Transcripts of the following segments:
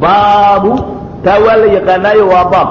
baabu taa waa la yaqaanaayo waa baab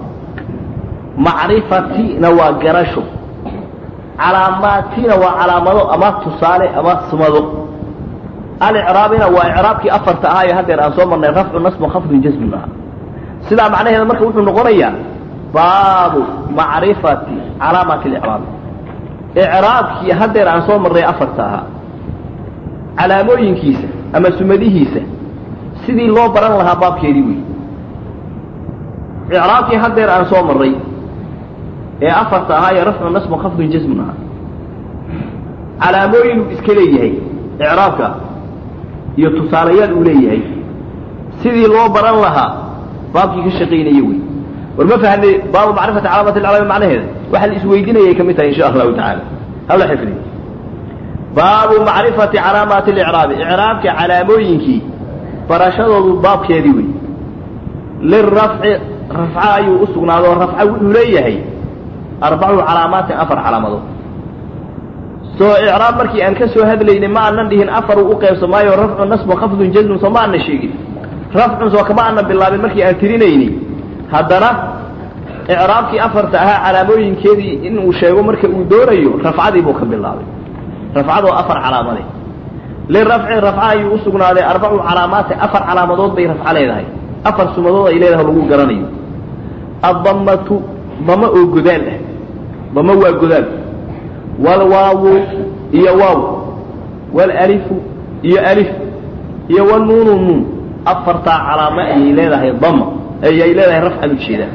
macrifatina waa garasho calaamaatina waa calaamado ama tusaale ama sumado alicraabina waa icraabkii afarta ahaa ee haddeer aan soo marnay rafcu nasbu khafdun jasmun ahaa sidaa macnaheeda marka wuxuu noqonayaa baabu macrifati calaamaati licraabi icraabkii haddeer aan soo marnay afarta ahaa calaamooyinkiisa ama sumadihiisa sidii loo baran lahaa baabkeedii wey icraabkii haddeer aan soo marray ee afarta ahaa ee rafcu nasbu khafdun jasmun ahaa calaamooyin uu iska leeyahay icraabka iyo tusaalayaal uu leeyahay sidii loo baran lahaa baabkii ka shaqaynaya wey war ma fahnay baabu macrifati calaamati alcalaami macnaheeda waxa la isweydinayay ka mid tahay insha allahu tacaala hala xifdiy baabu macrifati calaamaati alicraabi icraabka calaamooyinkii barashadoodu baabkeedii wey lirafci rafca ayuu u sugnaado oo rafca wuxuu leeyahay arbacu calaamaatin afar calaamadood soo icraab markii aan ka soo hadlaynay ma aanan dhihin afar uu u qaybsamaayo rafcu nasbu khafdun jasmun soo ma aanan sheegin rafcun soo kama aanan bilaabin markii aan tirinayni haddana icraabkii afarta ahaa calaamooyinkeedii inuu sheego marka uu doonayo rafcadii buu ka bilaabay rafcadoo afar calaamade lirafci rafca ayuu u sugnaaday arbacu calaamaatin afar calaamadood bay rafco leedahay afar sumadood ay leedahay lagu garanayo addamatu damo oo godaal ah damo waa godaal walwaawu iyo waaw walalifu iyo alif iyo walnuunu nuun afartaa calaamo ayay leedahay dama ayay leedahay rafcan ujeedaa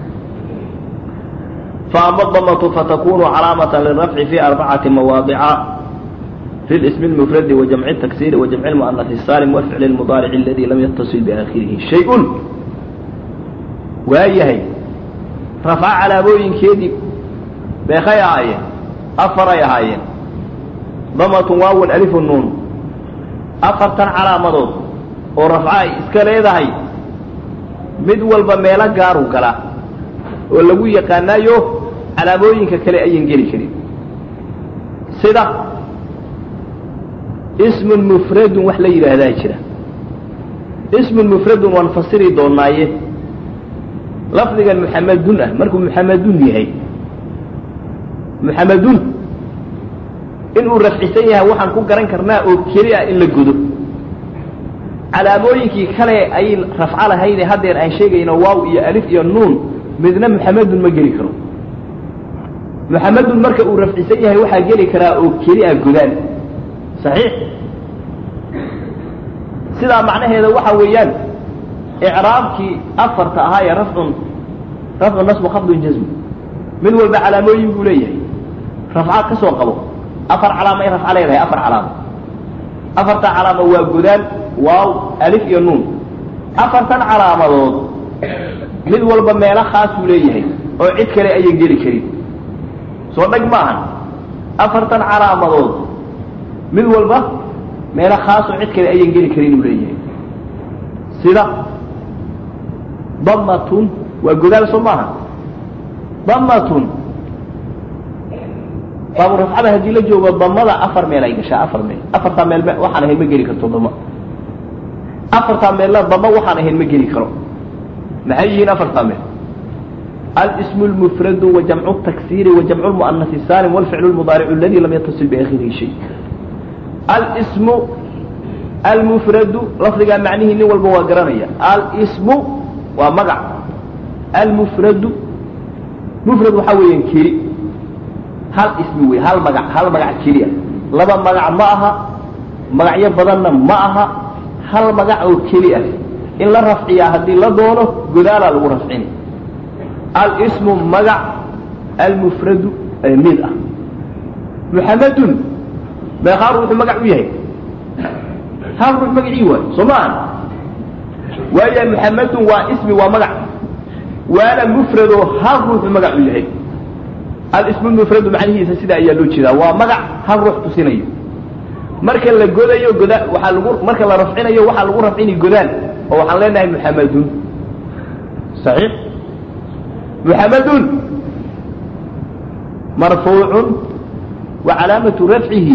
faama damatu fatakunu calaamata lirafci fi arbacati mawaadica في الاسم المفرد وجمع التكسير وجمع المؤنث السالم والفعل المضارع الذي لم يتصل بآخره شيء waayahay rafca calaamooyinkeedii beekay ahaayeen afaray ahaayeen damatun waawun alifun nuun afartan calaamadood oo rafca ay iska leedahay mid walba meelo gaaru gala oo lagu yaqaanaayo calaamooyinka kale ayan geli karin sida ismun mufradun wax la yidhaahdaa jira ismun mufradun waan fasiri doonaaye lafdigan muxamadun ah markuu muxamadun yahay muxamadun inuu rafcisan yahay waxaan ku garan karnaa oo keli ah in la godo calaamooyinkii kale ay rafco lahayde haddeer aan sheegayno waaw iyo alif iyo nuun midna muxamadun ma geli karo muxamadun marka uu rafcisan yahay waxaa geli karaa oo keli ah godaan saxiix sidaa macnaheeda waxa weeyaan icraabkii afarta ahaa ee rafcun rafcu nasbu khafdun jasmu mid walba calaamooyin buu leeyahay rafca ka soo qabo afar calaamo ay rafca leedahay afar calaamo afarta calaamo waa godaan waaw alif iyo nuun afartan calaamadood mid walba meelo khaasuu leeyahay oo cid kale ayan geli karin soo dheg maahan afartan calaamadood mid walba meelo khaasoo cid kale ayan geli karin uu leeyahay sida damatun waa godaal soo maaha damatun baabu rafcada haddii la joogo damada afar meel ay gashaa afar meel afartaa meel waxaan ahayn ma geli karto dama afartaa meelna dama waxaan ahayn ma geli karo maxay yihiin afartaa meel الاسم المفرد وجمع التكسير وجمع المؤنث السالم والفعل المضارع الذي لم يتصل بآخره شيء الاسم المفرد لفظ معنيه ني والبا وقرانيا الاسم ومقع المفرد مفرد وحوي كيري هل اسم وي هل مقع هل مقع كيري لبا مقع معها مقع بدلنا معها هل مقع او كيري إن لا رفعيا هدي لا دونه قدالا لو رفعيني الاسم مقع المفرد ميل محمد ما يخارج مقع وياه هل روح مقعي واي صمان ويا محمد واسمي ومقع وانا مفرد هل روح مقع وياه الاسم المفرد معنيه سيدا ايا لو جيدا ومقع هل روح تسينيو marka la godayo goda waxa lagu marka la rafcinayo waxa lagu rafcini godaan oo waxaan leenahay muhammadun sahih muhammadun marfuuc وعلامة رفعه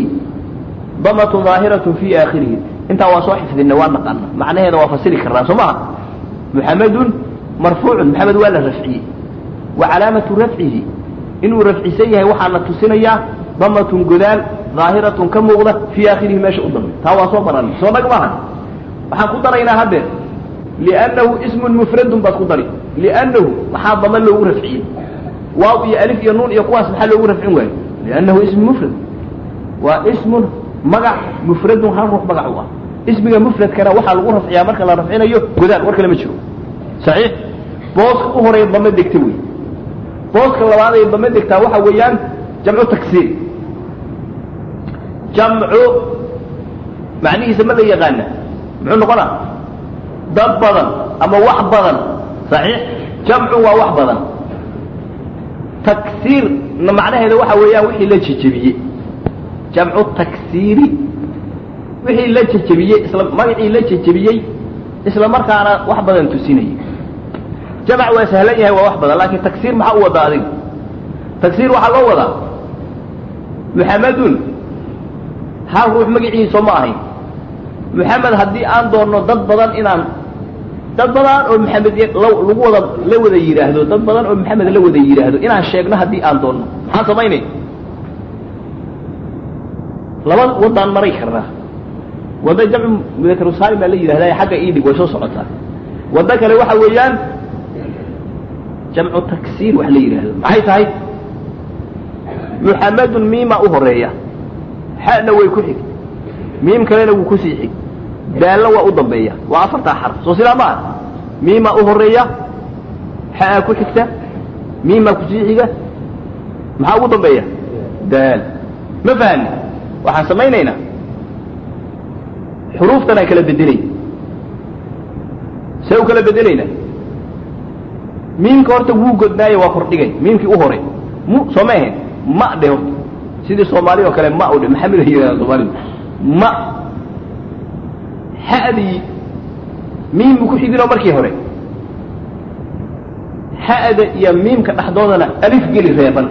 ضمة ظاهرة في آخره انت واسو حفظنا وانا قلنا معنى هذا وفصل كرنا سمع muxamedun marfuucun maxamed waa la rafciyey wa calaamatu rafcihi inuu rafcisan yahay waxaana tusinayaa damatun godaal daahiratun ka muuqda fii aakhirihi meesha u dambe taa waa soo baranay soo dhag maaha waxaan ku daraynaa haddeer liannahu ismun mufradun baad ku dari liannahu maxaa dama loogu rafciyey waaw iyo alif iyo nuun iyo kuwaas maxaa loogu rafcin waayo liannahu ismu mufrad waa ismun magac mufradun hal ruux magac u ah ismiga mufradkana waxaa lagu rafciyaa marka la rafcinayo godaal war kale ma jiro saxiix booska u horeeya dama degta wey booska labaad ee dama degtaa waxa weeyaan jamcu taksiir jamcu macnihiisa ma la yaqaana muxuu noqonaa dad badan ama wax badan saxiix jamcu waa wax badan taksiirna macnaheeda waxa weeyaan wixii la jejebiyey jamcu taksiiri wixii la jejebiyey isla magacii la jejebiyey isla markaana wax badan tusinayay jamac waa sahlan yahay waa wax badan laakiin taksiir maxaa u wadaa adiga taksiir waxaa loo wadaa muxamedun hal ruux magaciisa ma ahayn muxamed haddii aan doonno dad badan inaan dad badan oo maxamed lagu wada la wada yidhaahdo dad badan oo maxamed la wada yidhaahdo inaan sheegno haddii aan doonno maxaan samaynay laba waddaan maray karnaa wadda jamcu mudakarusalim baa la yidhahdaa xagga iidhig way soo socotaa waddo kale waxa weeyaan jamcu taksiir wax la yidhaahdo maxay tahay muxamedun miima u horeeya xana way ku xig miim kalena wuu kusii xig daalna waa u dambeeya waa afartaa xarf soo sidaa ma ah miimaa u horeeya xaa ku xigta miimaa kusii xiga maxaa ugu dambeeya daal ma fahmi waxaan samaynaynaa xuruuftan aan kala bedelay see u kala bedelaynaa miimka horta wuu godnaaye waa kordhigay miimkii u hore mu soo ma ahayn ma dhe horta sidii soomaali oo kale ma u dhe maxamed ay yidhahdaa soomaalidu ma xa'dii miim buu ku xidinoo markii hore xa'da iyo miimka dhexdoodana alif geli reeban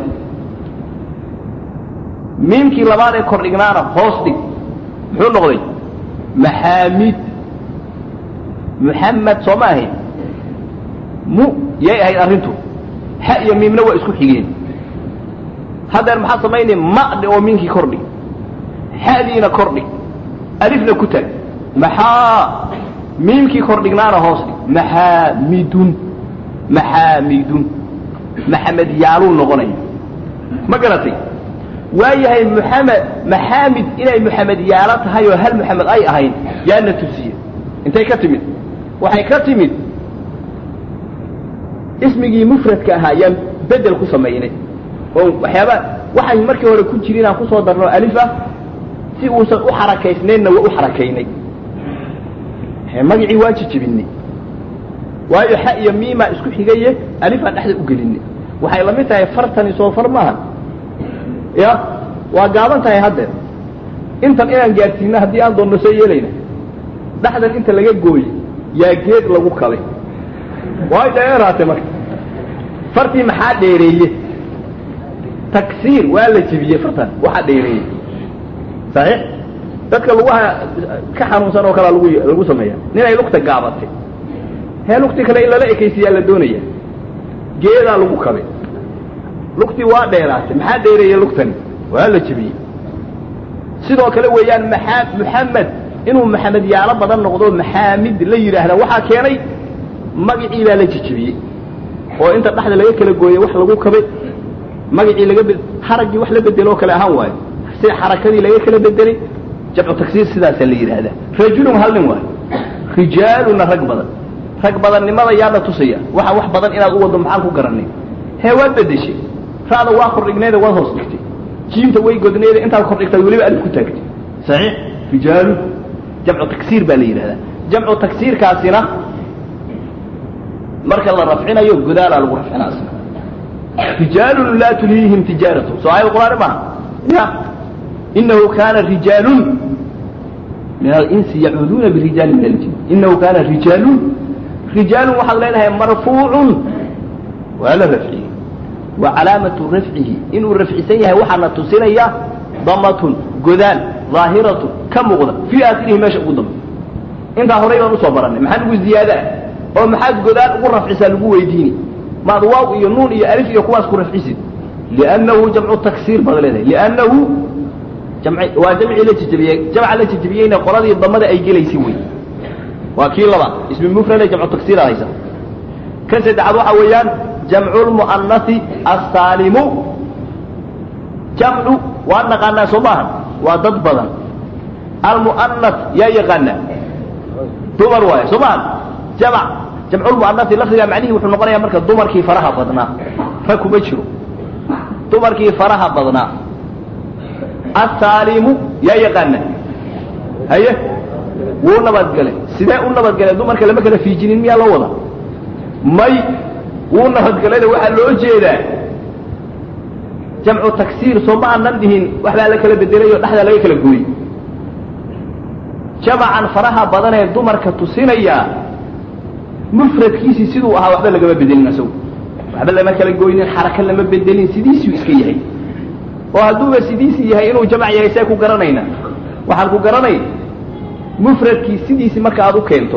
miimkii labaad ee kordhignaana hoos dhig muxuu noqday maxaamid muxamed soo ma ahayn mu yay ahayd arrintu xa iyo miimna waa isku xigeen haddeer maxaa samaynay ma'dhe oo miinkii kordhi xa'diina kordhi alifna ku tag maxaa miimkii kordhignaana hoos dhig maxaamidun maxaamidun maxamed yaaluu noqonaya ma garatay waayahay muxamed maxaamid inay muxamed yaalo tahay oo hal muxamed ay ahayn yaana tusiye intay ka timid waxay ka timid ismigii mufradka ahaa yaan bedel ku samaynay oo waxyaaba waxay markii hore ku jirin aan kusoo darno alif ah si uusan u xarakaysnaynna waa u xarakaynay magacii waa jijibinay waayo xa iyo miimaa isku xigaye alifaan dhexda u gelinay waxay la mid tahay fartani soo far maaha ya waa gaaban tahay haddeer intan inaan gaadsiino haddii aan doonno soo yeelayna dhexdan inta laga gooye yaa geed lagu kabay way dheeraatay marka fartii maxaa dheereeye taksiir waa la jebiyey fartan waxaa dheereeyey saxiix dadka lugaha ka xanuunsan oo kalea lagu lagu sameeya ninay lugta gaabatay hee lugti kale in lala ekaysiyaa la doonaya geedaa lagu kabay lugtii waa dheeraatay maxaa dheereeyey lugtani waa la jebiyey sidoo kale weeyaan maxaa muxamed inuu maxamed yaalo badan noqdo maxaamid la yidhaahda waxaa keenay magacii baa la jejebiyey oo inta dhexda laga kala gooyey wax lagu kabay magacii laga be haraggii wax la bedeloo kale ahaan waayo sida xarakadii laga kala bedelay jamcu taksiir sidaasaa la yidhaahdaa rajulun hal nin waayo rijaaluna rag badan rag badannimada yaana tusaya waxa wax badan inaad u waddo maxaan ku garanay hee waad bedeshay ra'da waa kordhigneeda waad hoos dhigtay jiimta way godneeda intaad kordhigtay weliba alif ku taagtay saxiix rijaalu jamcu taksiir baa la yidhahdaa jamcu taksiirkaasina marka la rafcinayo godaalaa lagu rafcinaa asna rijaalun laa tulhiihim tijaaratu soo aayad qur'aani maaha ya inahu kaana rijaalun min alinsi yacuuduuna birijaali min aljin inahu kaana rijaalun rijaalun waxaad leedahay marfuucun waa la rafciyey wa calaamatu rafcihi inuu rafcisan yahay waxaana tusinaya damatun godaal daahiratu ka muuqda fii aakhirihi meesha ugu dambe intaa horay baan usoo barannay maxaa nagu ziyaada ah oo maxaad godaal ugu rafcisaa lagu weydiini maad waaw iyo nuun iyo alif iyo kuwaas ku rafcisid liannahu jamcu taksiir baad leedahay liannahu jamci waa jamcii la jejebiyey jamca la jejebiyeyna qoladii damada ay gelaysay wey waa kii labaad ismi mufrade jamcu taksiira haysa kan saddexaad waxa weeyaan jamcu lmu'anasi assaalimu jamcu waa naqaanaa soo maaha waa dad badan almu'anas yaa yaqaana dumar waaye soo maaha jamc jamculmu'anasi lafdigaa macnihii wuxuu noqonayaa marka dumarkii faraha badnaa rag kuma jiro dumarkii faraha badnaa assaalimu yaa yaqaana haye wuu nabadgelay sidee u nabadgelay dumarka lama kala fiijinin miyaa loo wada may wuu nabadgelayna waxaa loo jeedaa jamcu taksiir soo ma aanan dhihin waxbaa la kala bedelay oo dhexdaa laga kala gooyey jamacan faraha badan ee dumarka tusinayaa mufradkiisii siduu ahaa waxba lagama bedelin asagu waxba lama kala goynin xaraka lama bedelin sidiisuu iska yahay oo hadduuba sidiisii yahay inuu jamac yahay see ku garanayna waxaan ku garanay mufradkii sidiisii marka aad u keento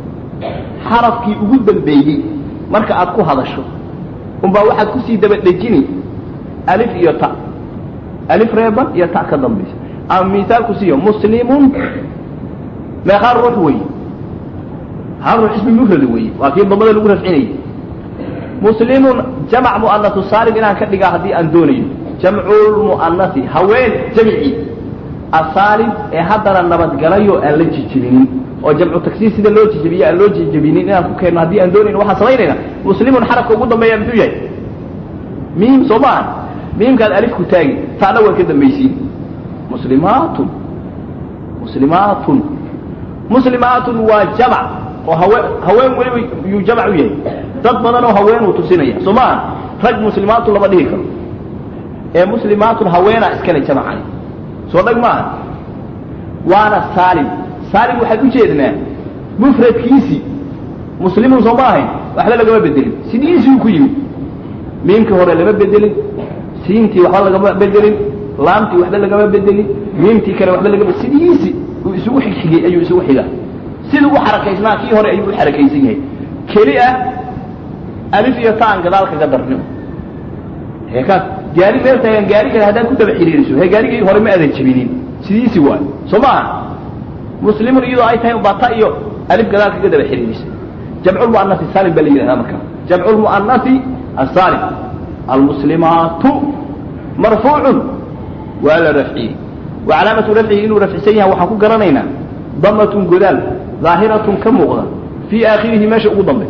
xarafkii ugu dambeeyey marka aad ku hadasho unbaa waxaad kusii daba dhejini alif iyo ta alif reeban iyo ta ka dambaysa ama misaal ku siiyo muslimun meeqaa ruux weeye hal ruux ismi mufrad weeye waa kii damada lagu rafcinayay muslimun jamc mu'anasu saalim inaan ka dhigaa haddii aan doonayo jamculmu'anasi haween jamcii asaalim ee haddana nabadgalayo aan la jijibinin oo jamcu tagsiir sida loo jijibiye aan loo jijibinin inaan ku keenno haddii aan doonayno waxaan samaynayna muslimun xarafka ugu dambeeya muxuu yahay miim soo maaha miimkaad alif ku taagi taana waan ka dambaysiin muslimaatun muslimaatun muslimaatun waa jamc oo haween haween weliba yuu jamc u yahay dad badan oo haweenuu tusinaya soo maaha rag muslimaatun lama dhihi karo ee muslimaatun haweenaa iskale jamcani soo dhag maaha waana saalim saalim waxaan u jeednaa mufradkiisii muslimun soo ma ahayn waxba lagama bedelin sidiisii ku yimid miimkii hore lama bedelin siintii waxba lagama bedelin laamtii waxba lagama bedelin miimtii kale waxba lagama sidiisii uu isugu xigxigay ayuu isugu xigaa siduu u xarakaysnaa kii hore ayuu u xarakaysan yahay keli ah alif iyo taan gadaal kaga darnimo heekaas gaari meel taagan gaari kale haddaan ku daba xiriiriso he gaarigii hore ma adan jebinin sidiisi waayo soo maaha muslimun iyadoo ay tahay ubaa ta iyo alif gadaal kaga daba xiriirisa jamculmu'anasi saalim baa la yidhahdaa marka jamculmu'anasi asaalim almuslimaatu marfuucun waa la rafciyey wa calaamatu rafcihi inuu rafcisan yahay waxaan ku garanaynaa damatun godaal daahiratun ka muuqda fii aakhirihi meesha ugu dambe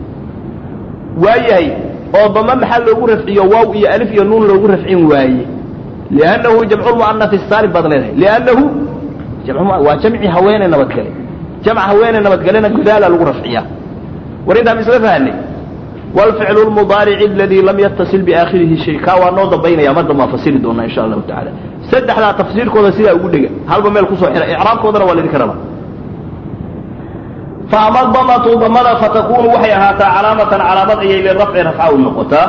waayahay oo dama maxaa loogu rafciyo waaw iyo alif iyo nuun loogu rafcin waaye liannahu jamculmu'anasi saalim baad leedahay liannahu waa jamci haweene nabadgale jamc haweene nabadgalena godaala lagu rafciyaa war intaan isla fahanay wlficlu lmudaarici aladii lam yatasil biaakhirihi shay kaa waa noo dambaynaya mar dambaan fasiri doonaa insha allahu tacaala saddexdaa tafsiirkooda sidaa ugu dhega halba meel kusoo xira icraabkoodana waa laydinka rabaa faama damatu damada fatakunu waxay ahaataa calaamatan calaamad ayay lirafci rafca u noqotaa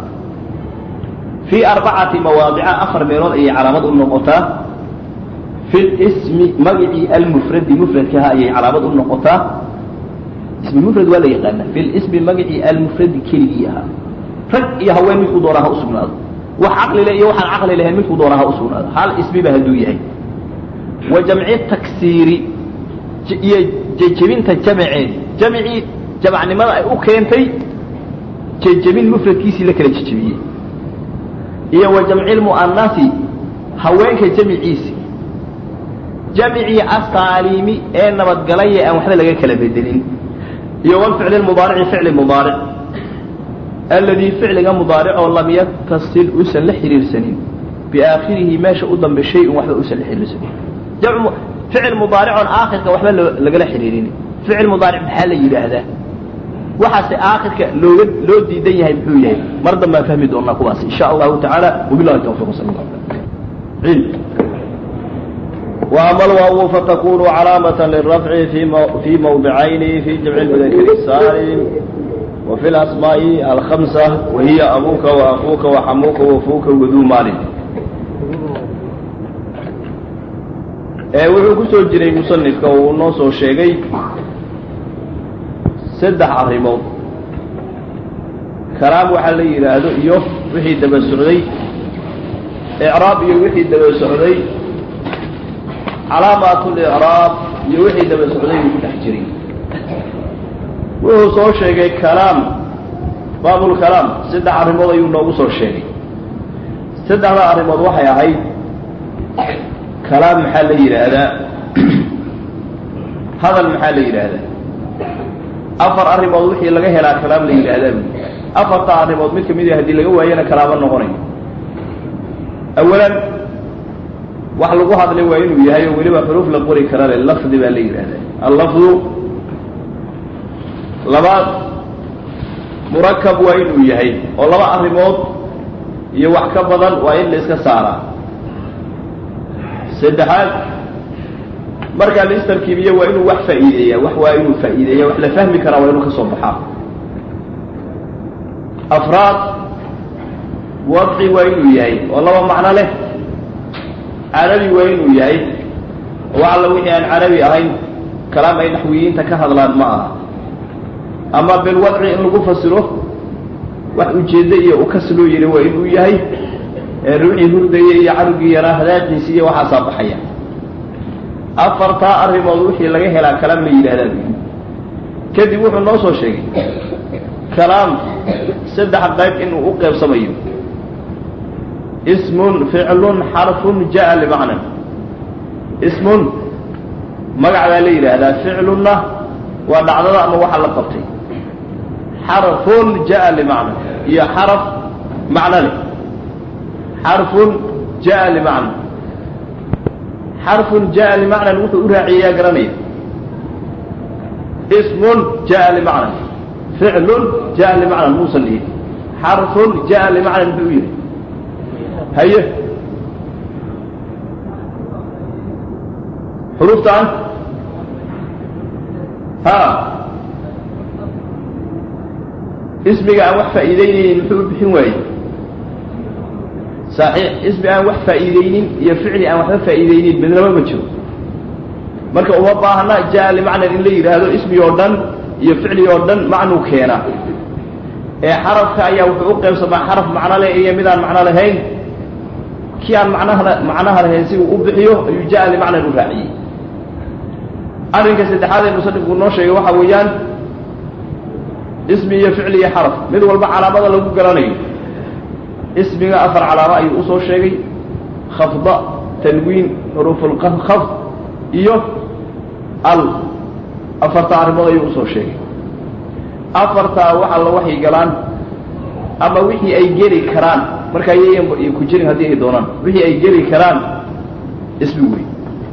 fii arbacati mawaadica afar meelood ayay calaamad u noqotaa fi lismi magicii almufradi mufradkaha ayay calaamad u noqotaa ismi mufrad waa la yaqaana fi lismi magicii almufradi keligii ahaa rag iyo haween midkuu doonaa ha u sugnaado wax caqli leh iyo waxaan caqli lahayn midkuu doonaa ha u sugnaado hal ismiba hadduu yahay wa jamci taksiiri iyo jejebinta jamceed jamcii jamacnimada ay u keentay jejebin mufradkiisii la kala jejebiyey iyo wa jamci lmu'anasi haweenka jamciisi jamcii asaalimi ee nabadgalaya aan waxba laga kala bedelin iyo wlficli mudaarici ficli mudaaric aladii ficliga mudaaricoo lam yatasil usan la xiriirsanin biaakhirihi meesha u dambe shay-un waxba usan la xiriirsanin ficil mudaaricoon aakhirka waxba lagala xiriirin ficil mudaaric maxaa la yidhaahdaa waxaase aakhirka looga loo diidan yahay muxuu yahay mar dambaan fahmi doonaa kuwaas insha allahu tacaala wabilahi tawfiq sal وأما الواو فتكون علامة للرفع في مو... في موضعين في جمع المذكر السالم وفي الأسماء الخمسة وهي أبوك وأخوك وحموك وفوك وذو مال wuxuu ku soo jiray musanifka uu noo soo sheegay saddex arrimood kalaam waxaa la yidhaahdo iyo wixii daba socday icraab iyo wixii daba socday calaamaatulicraab iyo wixii daba socday uu ku dhex jiray wuxuu soo sheegay kalaam baabulkalaam saddex arrimood ayuu noogu soo sheegay saddexda arrimood waxay ahayd kalaam maxaa la yidhaahdaa hadal maxaa la yidhaahdaa afar arrimood wixii laga helaa kalaam la yidhaahdaa buui afarta arrimood mid kamid a haddii laga waayana kalaamo noqonayo awalan wax lagu hadlay waa inuu yahay oo weliba xuruuf la qori kara le lafdi baa la yidhaahdaa allafdu labaad murakab waa inuu yahay oo laba arrimood iyo wax ka badan waa in la iska saaraa saddexaad markaa la istarkiibiyo waa inuu wax faa'iideeyaa wax waa inuu faa'iideeya wax la fahmi karaa waa inuu ka soo baxaa afraad wadci waa inuu yahay oo laba macno leh carabi waa inuu yahay oo alla wixii aan carabi ahayn kalaam ay naxwiyiinta ka hadlaan ma aha ama bilwadci in lagu fasiro wax ujeeddo iyo ukas loo yidhi waa inuu yahay ee ruuxii hurdaya iyo carugii yaraa hadaaqiisi iyo waxaasaa baxaya afartaa arrimood wixii laga helaa kalaam la yidhahdaa buyi kadib wuxuu noo soo sheegay kalaam saddex qayb inuu u qeybsamayo ismun ficlun xarfun jaa limacnan ismun magac baa la yidhaahdaa ficlunna waa dhacdada ama waxa la qabtay xarfun jaa limacnan iyo xaraf macno leh xarfun jaa limacnan xarfun jaa limacnan wuxuu u raaciyayaa garanaya ismun jaa limacnan ficlun jaa limacnan muusan dhihin xarfun jaa limacnan muxuu u yidhi haye xuruuftaan ha ismiga aan wax faa'iideynaynin muxuu u bixin waayey saxiix ismi aan wax faa'iideynin iyo ficli aan waxba faa'iideynin midnaba ma jiro marka uma baahna jaa limacnan in la yidhaahdo ismi oo dhan iyo ficli oo dhan macnuu keenaa ee xarafka ayaa wuxuu u qaybsamaa xaraf macno leh iyo midaan macno lahayn kii aan macnaha macnaha lahayn si uu u bixiyo ayuu jaa limacnan u raaciyey arrinka saddexaad ee musanifku noo sheegay waxaa weeyaan ismi iyo ficli iyo xaraf mid walba calaamada lagu garanayo ismiga afar calaamo ayuu usoo sheegay khafda tanwiin xuruufulkhafd iyo al afarta arrimood ayuu usoo sheegay afartaa wax alla waxay galaan ama wixii ay geli karaan markaa yayan ku jirin haddii ay doonaan wixii ay geli karaan ismi wey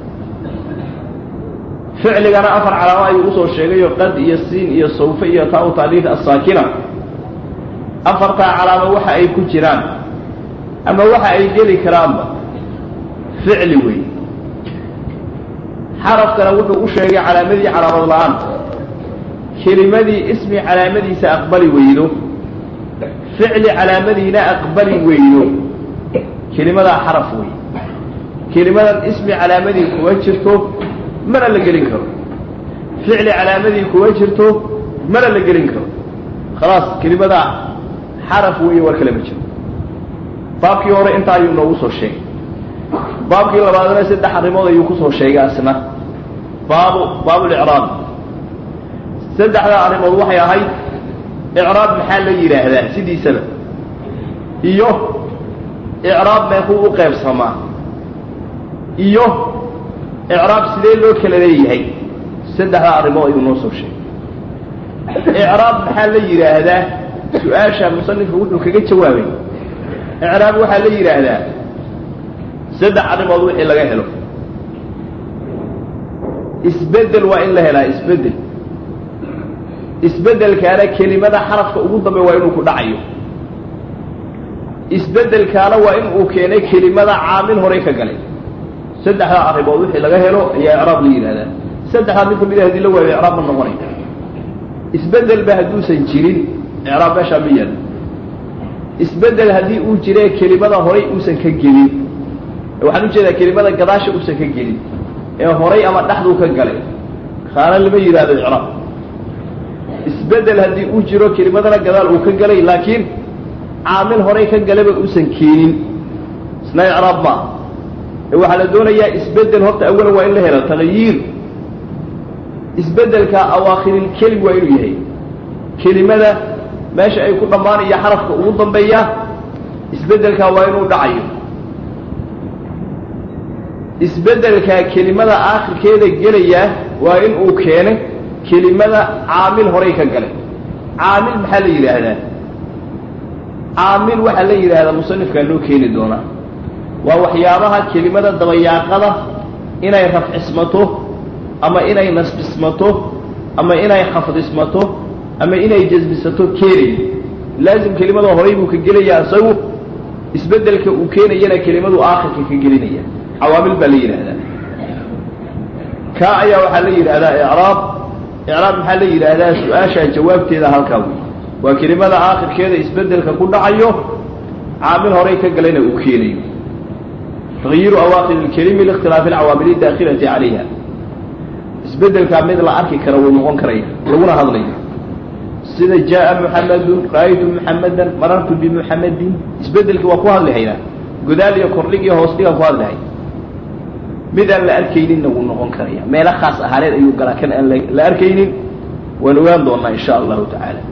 ficligana afar calaamo ayuu usoo sheegayo qad iyo siin iyo sawfe iyo taa-u taaliif asaakina afartaa calaamo waxa ay ku jiraan ama waxa ay geli karaanba ficli wey xarafkana wuxuu u sheegay calaamadii calaamad la-aan kelimadii ismi calaamadiisa aqbali weydo ficli calaamadiina aqbali weydo kelimadaa xaraf wey kelimadan ismi calaamadii kuma jirto mana la gelin karo ficli calaamadii kuma jirto mana la gelin karo khalaas kelimadaa xaraf weeye war kale ma jiro baabkii hore intaa ayuu noogu soo sheegay baabkii labaadna saddex arrimood ayuu kusoo sheegay asna baabu baabulicraab saddexdaa arrimood waxay ahayd icraab maxaa la yidhaahdaa sidiisaba iyo icraab meekuu u qaybsamaa iyo icraab sidee loo kala leeyahay saddexdaa arrimood ayuu noo soo sheegay icraab maxaa la yidhaahdaa su-aasha musanifku wuxuu kaga jawaabay icraab waxaa la yidhaahdaa saddex arrimood wixii laga helo isbedel waa in la helaa isbedel isbedelkaana kelimada xarafka ugu dambe waa inuu ku dhacayo isbedelkaana waa in uu keenay kelimada caamil horey ka galay saddexdaa arrimood wixii laga helo ayaa icraab la yidhahdaa saddexdaa mid kamid a hadii la waayo icraab ma noqonay isbedelba hadduusan jirin icraab meeshaa ma yaalo isbedel haddii uu jire kelimada horay uusan ka gelin waxaan ujeedaa kelimada gadaasha uusan ka gelin ee horay ama dhexduu ka galay kaana lama yidhahdo icraab isbedel haddii uu jiro kelimadana gadaal uu ka gelay laakiin caamil horay ka galaba uusan keenin isna icraab maaha ee waxaa la doonayaa isbedel horta awalan waa in la helo tagyiir isbedelka awaakhirilkelim waa inuu yahay kelimada meesha ay ku dhammaanaya xarafka ugu dambeeya isbedelkaa waa inuu dhacayo isbedelkaa kelimada aakhirkeeda gelaya waa in uu keenay kelimada caamil horay ka galay caamil maxaa la yidhaahdaa caamil waxaa la yidhaahdaa musanifkaa loo keeni doonaa waa waxyaabaha kelimada dabayaaqada inay rafcismato ama inay nasbismato ama inay khafdismato ama inay jasbisato keenayo laazim kelimada horay buu ka gelayaa isagu isbedelka uu keenayana kelimadu aakhirka ka gelinaya cawaamil baa la yidhaahdaa kaa ayaa waxaa la yidhaahdaa icraab icraab maxaa la yidhaahdaa su-aashaa jawaabteeda halkaa wey waa kelimada aakhirkeeda isbedelka ku dhacayo caamil horay ka galayna uu keenayo tagyiru awaaqir ilkelimi liikhtilaafi alcawaamil daakilati calayha isbedelkaa mid la arki kara wuu noqon karaya laguna hadlayo sida jaa muxamadun ra'aytu muxamadan marartu bimuxamadin isbedelkii waa ku hadli haynaa godaal iyo kordhig iyo hoos dhigaan ku hadli hay midaan la arkayninna wuu noqon karaya meelo khaas ahaaneed ayuu galaa kan aan la arkaynin waan ogaan doonaa insha allahu tacaala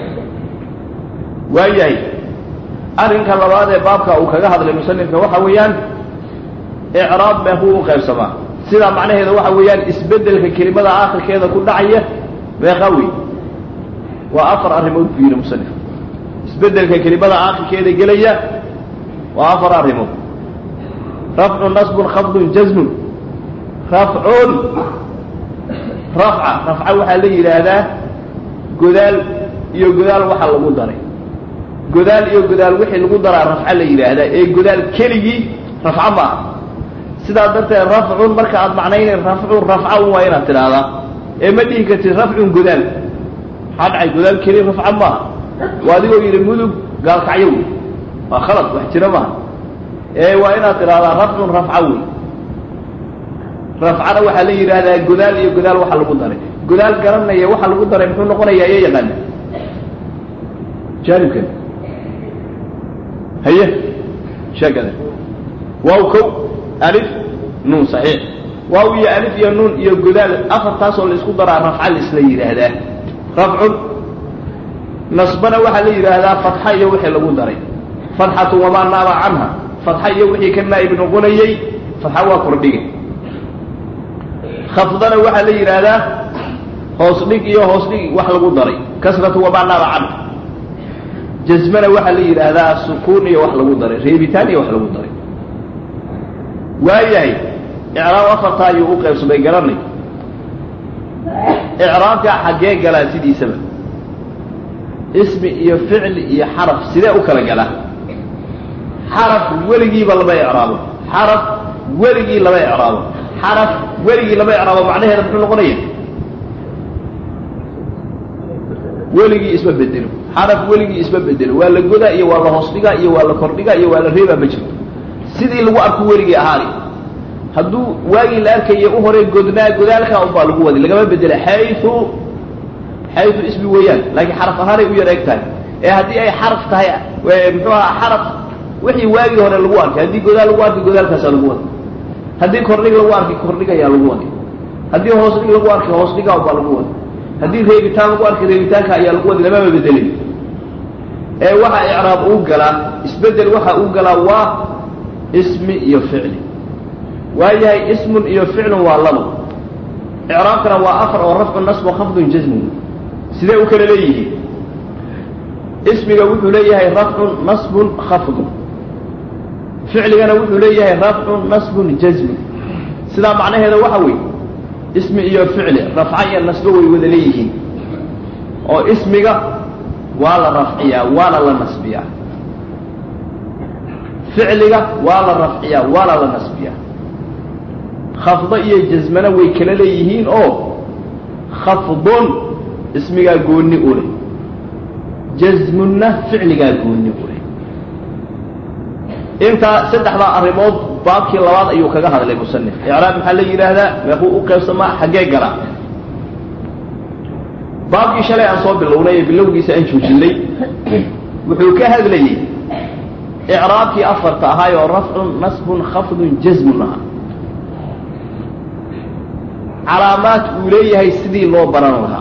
waayahay arrinka labaad ee baabka uu kaga hadlay musanifka waxa weeyaan icraab meekuu u qaybsamaa sidaa macnaheeda waxa weeyaan isbedelka kelimada aakhirkeeda ku dhacaya meeqa wey waa afar arrimood buu yidhi musanif isbedelka kelimada aakhirkeeda gelaya waa afar arrimood rafcu nasbun khafdun jasmun rafcun rafca rafca waxaa la yidhaahdaa godaal iyo godaal waxa lagu daray godaal iyo godaal wixii lagu daraa rafca la yidhaahdaa ee godaal keligii rafca maaha sidaa darteed rafcun marka aad macnaynayn rafcun rafca un waa inaad tidhaahdaa ee ma dhihi kartid rafcun godaal maxaa dhacay godaal keli rafca maaha waa adigoo yidhi mudug gaalkacyo wey waa khalad wax jira maaha ee waa inaad tidhaahdaa rafcun rafca wey rafcana waxaa la yidhaahdaa godaal iyo godaal waxa lagu daray godaal garanaya waxa lagu daray muxuu noqonayaa iyo yaqaana jaanibkan haye sheekada waaw kow alif nuun saxiix waaw iyo alif iyo nuun iyo godaal afartaasoo la isku daraa rafca laisla yidhaahdaa rafcun nasbana waxaa la yidhaahdaa fatxa iyo wixii lagu daray fatxatu wamaa naaba canha fatxa iyo wixii ka naa'ib noqonayey fatxa waa kordhige khafdana waxaa la yidhaahdaa hoos dhig iyo hoos dhig wax lagu daray kasratu wamaa naaba canha jasmana waxaa la yidhaahdaa sukuun iyo wax lagu daray reebitaan iyo wax lagu daray waayahay icraab afartaa ayuu u qaybsamay garanay icraabka xaggee galaa sidiisaba ismi iyo ficli iyo xaraf sidee u kala galaa xaraf weligiiba lama icraabo xaraf weligii lama icraabo xaraf weligii lama icraabo macnaheeda muxuu noqonaya weligii isma bedelo xaraf weligii isma bedelo waa la godaa iyo waa la hoos dhigaa iyo waa la kordhigaa iyo waa la reebaa ma jirto sidii lagu arko weligii ahaani hadduu waagii la arkaya u horay godnaa godaalkaa unbaa lagu wadi lagama bedela xayu xayu ismi weeyaan laakiin xaraf ahaanay u yar eg tahay ee haddii ay xaraf tahay muxuu aha xaraf wixii waagii hore lagu arkay haddii godaal lagu arkay godaalkaasaa lagu wadi haddii kordhig lagu arkay kordhig ayaa lagu wadi haddii hoos dhig lagu arkay hoos dhigaa unbaa lagu wadi haddii reebitaan lagu arkay reebitaanka ayaa lagu wadi lamama bedelin ee waxa icraab uu galaa isbedel waxa uu galaa waa ismi iyo ficli waayahay ismun iyo ficlun waa labo icraabkana waa afar oo rafcu nasbu khafdun jasmun sidee u kala leeyihiin ismiga wuxuu leeyahay rafcun nasbun khafdun ficligana wuxuu leeyahay rafcun nasbun jasmun sidaa macnaheeda waxa weeye ismi iyo ficli rafca iyo nasbo way wada leeyihiin oo ismiga waa la rafciyaa waana la nasbiyaa ficliga waa la rafciyaa waana la nasbiyaa khafdo iyo jasmana way kala leeyihiin oo khafdun ismigaa goonni u leh jasmunna ficligaa goonni u leh intaa saddexdaa arrimood baabkii labaad ayuu kaga hadlay musanif icraab maxaa la yidhaahdaa meequu u qaybsamaa xaggee galaa baabkii shalay aan soo bilownay ee bilowgiisa aan joojinay wuxuu ka hadlayey icraabkii afarta ahaay oo rafcun nasbun khafdun jasmun ahaa calaamaad uu leeyahay sidii loo baran lahaa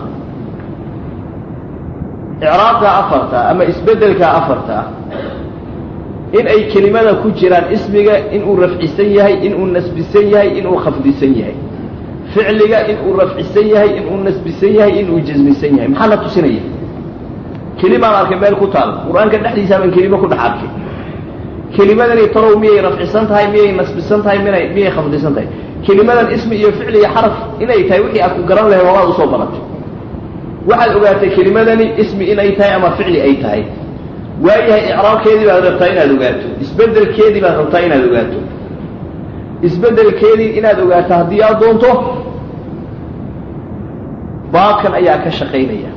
icraabka afarta ama isbeddelka afarta ah in ay kelimada ku jiraan ismiga inuu rafcisan yahay inuu nasbisan yahay inuu khafdisan yahay ficliga inuu rafcisan yahay inuu nasbisan yahay inuu jasmisan yahay maxaa la tusinaya kelimaan arkay meel ku taal qur-aanka dhexdiisa baan kelimo ku dhex arkay kelimadani talow miyay rafcisan tahay miyay nasbisan tahay mina miyay khafdisan tahay kelimadan ismi iyo ficli iyo xaraf inay tahay wixii aad ku garan lahay wabaad usoo baratay waxaad ogaatay kelimadani ismi inay tahay ama ficli ay tahay waayahay icraabkeedii baad rabtaa inaad ogaato isbeddelkeedii baad rabtaa inaad ogaato isbeddelkeedii inaad ogaato haddii aad doonto baabkan ayaa ka shaqaynaya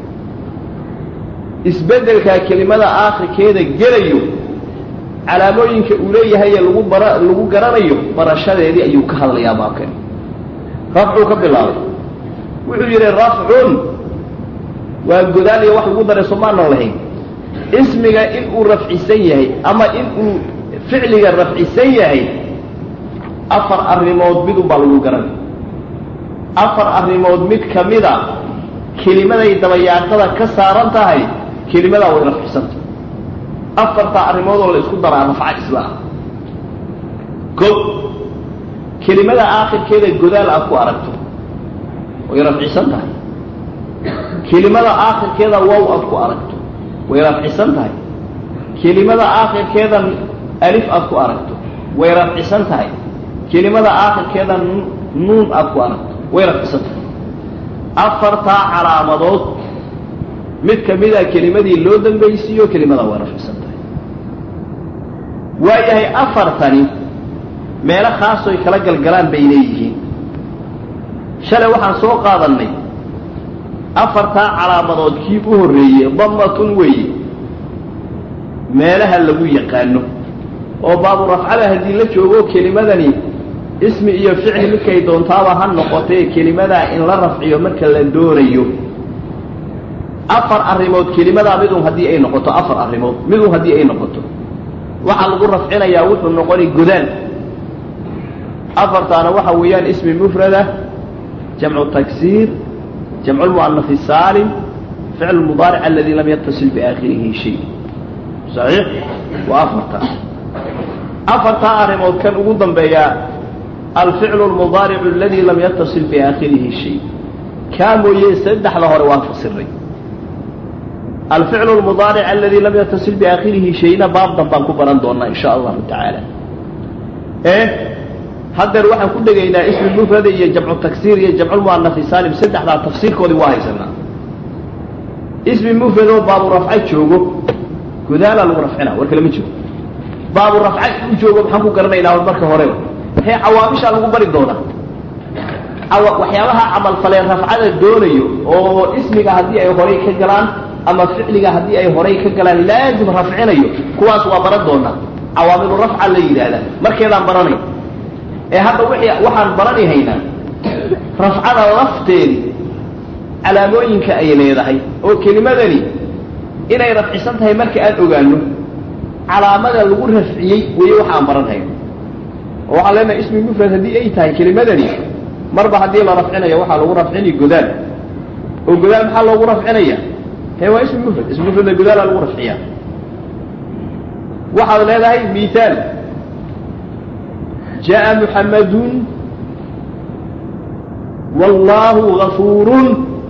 isbeddelkaa kelimada aakhirkeeda gelayo calaamooyinka uu leeyahay ee lagu bara lagu garanayo barashadeedii ayuu ka hadlayaa baabkani rafcuu ka bilaabay wuxuu yidhi rafcun waa godaal iyo wax lagu daray soomaanan lahayn ismiga inuu rafcisan yahay ama inuu ficliga rafcisan yahay afar arrimood midun baa lagu garanay afar arrimood mid ka mida kelimaday dabayaaqada ka saaran tahay kelimadaa way rafcisanta afartaa arrimood oo la isku daraa rafca isla ah ko kelimada aakhirkeeda godaal aad ku aragto way rafcisan tahay kelimada aakhirkeeda wow aad ku aragto way rafcisan tahay kelimada aakhirkeeda alif aad ku aragto way rafcisan tahay kelimada aakhirkeeda nuun aad ku aragto way rafcisan tahay afartaa calaamadood mid ka mida kelimadii loo dambaysiiyo kelimada way rafcisan tahay waayahay afartani meelo khaasoy kala galgalaan bay leeyihiin shalay waxaan soo qaadannay afartaa calaamadood kii u horreeyey damatun weeye meelaha lagu yaqaano oo baabu rafcada haddii la joogo kelimadani ismi iyo ficli midkay doontaaba ha noqotee kelimadaa in la rafciyo marka la doonayo afar arrimood kelimadaa midun haddii ay noqoto afar arrimood midun haddii ay noqoto waxaa lagu rafcinayaa wuxuu noqonay godaal afartaana waxa weeyaan ismi mufrada jamcu taksiir jamcu lmu'anafi saalim ficlu mudaaric aladi lam yatasil biaakhirihi shay saxiix waa afartaa afartaa arrimood kan ugu dambeeyaa alficlu lmudaaricu aladi lam yatasil biaakhirihi shay kaa mooye saddexda hore waan fasiray alficlu lmudaaric aladi lam yatasil biaakhirihi shayna baab danbaan ku baran doonaa in sha allahu tacaala e haddeer waxaan ku dhegaynaa ismi mufrada iyo jamcu taksiir iyo jamculmu'anafi saalim saddexdaa tafsiirkoodii waa haysanaa ismi mufradoo baabu rafca joogo godaalaa lagu rafcina war kale ma jiro baabu rafca u joogo maxaan ku garanaynaa marka horeba hee cawaamishaa lagu bari doonaa waxyaabaha camalfaleen rafcada doonayo oo ismiga haddii ay horay ka galaan ama ficliga haddii ay horay ka galaan laazim rafcinayo kuwaas waa baran doonaa cawaamilu rafca la yidhaahdaa markeedaan baranay ee hadda wixii waxaan baranihaynaa rafcada lafteedi calaamooyinka ay leedahay oo kelimadani inay rafcisan tahay marka aan ogaano calaamada lagu rafciyey weeye waxa aan baranhayno oo waxaan leenahay ismi mufrad haddii ay tahay kelimadani marba haddii la rafcinayo waxaa lagu rafcini godaal oo godaal maxaa loogu rafcinaya hee waa ismi mufrad ismi mufradna godaalaa lagu rafciyaa waxaad leedahay miaal jaءa muxamadun wallaahu gafuurun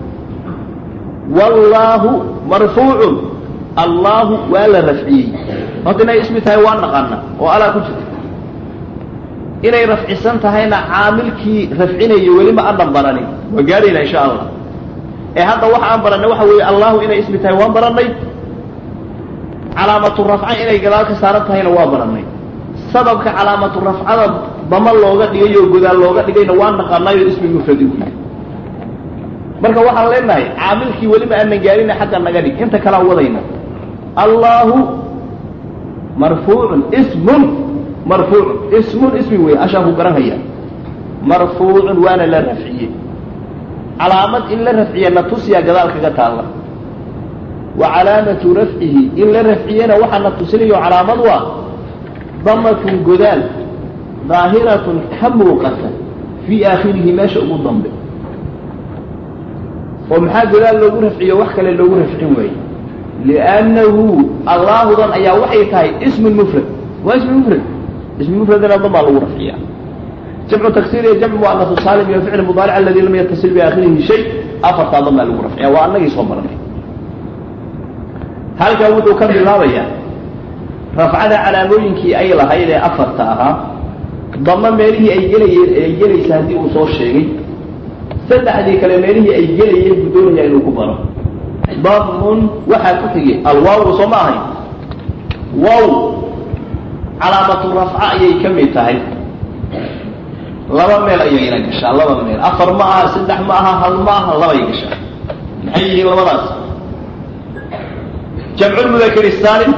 wallaahu marfuucun allaahu waa la rafciyey horta inay ismi tahay waa naqana oo alaa ku jirta inay rafcisan tahayna caamilkii rafcinaya welima adan baranin waa gaadhayna insha allah ee hadda waxa aan baranay waxa weeye allahu inay ismi tahay waan baranay calaamatu rafca inay gadaal ka saaran tahayna waa baranay sababka calaamatu rafcada dama looga dhigay oo godaal looga dhigayna waa naqanayo ismi mufradi u yahay marka waxaan leenahay caamilkii weliba aanan gaarina xagga naga dhig inta kalaan wadayna allahu marfuucun ismun marfuucun ismun ismi wey ashaan ku garanhaya marfuucun waana la rafciyey calaamad in la rafciya na tusiya gadaal kaga taalla wa calaamatu rafcihi in la rafciyana waxaa na tusinayo calaamad waa damatun godaal daahiratun ka muuqata fii aakhirihi meesha ugu dambe oo maxaa godaal loogu rafciyo wax kale loogu rafcin waaye liannahu allaahudan ayaa waxay tahay ismun mufrad waa ismi mufrad ismi mufradana damaa lagu rafciya jamcu taksiir iyo jamcu muanasu saalim iyo ficl mudaaric aladi lam yatasil biaakhirihi shay afartaa damaa lagu rafciya waa annagii soo maranay halkan wuxuu ka bilaabayaa rafcada calaamooyinkii ay lahayd ee afarta ahaa dama meelihii ay gelayeen ay gelaysa haddii uu soo sheegay saddexdii kale meelihii ay gelayeen buu doonaya inuu ku baro damun waxaa ku xigay alwaawu soo ma ahayn wow calaamatu rafca ayay ka mid tahay laba meel ayayna gashaa laba meel afar ma aha saddex ma aha hal ma aha labay gashaa maxay yihiin labadaas jamcu lmudakari saalim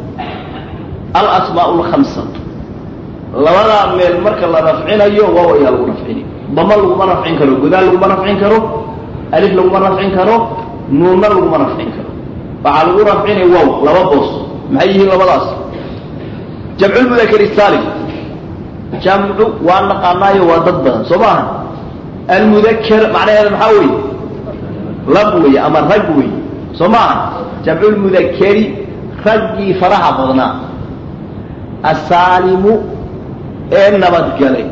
alasmaa lkamsa labadaa meel marka la rafcinayo waaw ayaa lagu rafcini dama laguma rafcin karo godaal laguma rafcin karo alif laguma rafcin karo nuunna laguma rafcin karo waxaa lagu rafcinay wow laba boos maxay yihiin labadaas jamcu lmudakari saalim jamcu waa naqaanaayo waa dad badan soo maaha almudaker macnaheeda maxaa weeye lab weeye ama rag weeye soo maaha jamcu lmudakeri raggii faraha badnaa asaalimu ee nabadgalay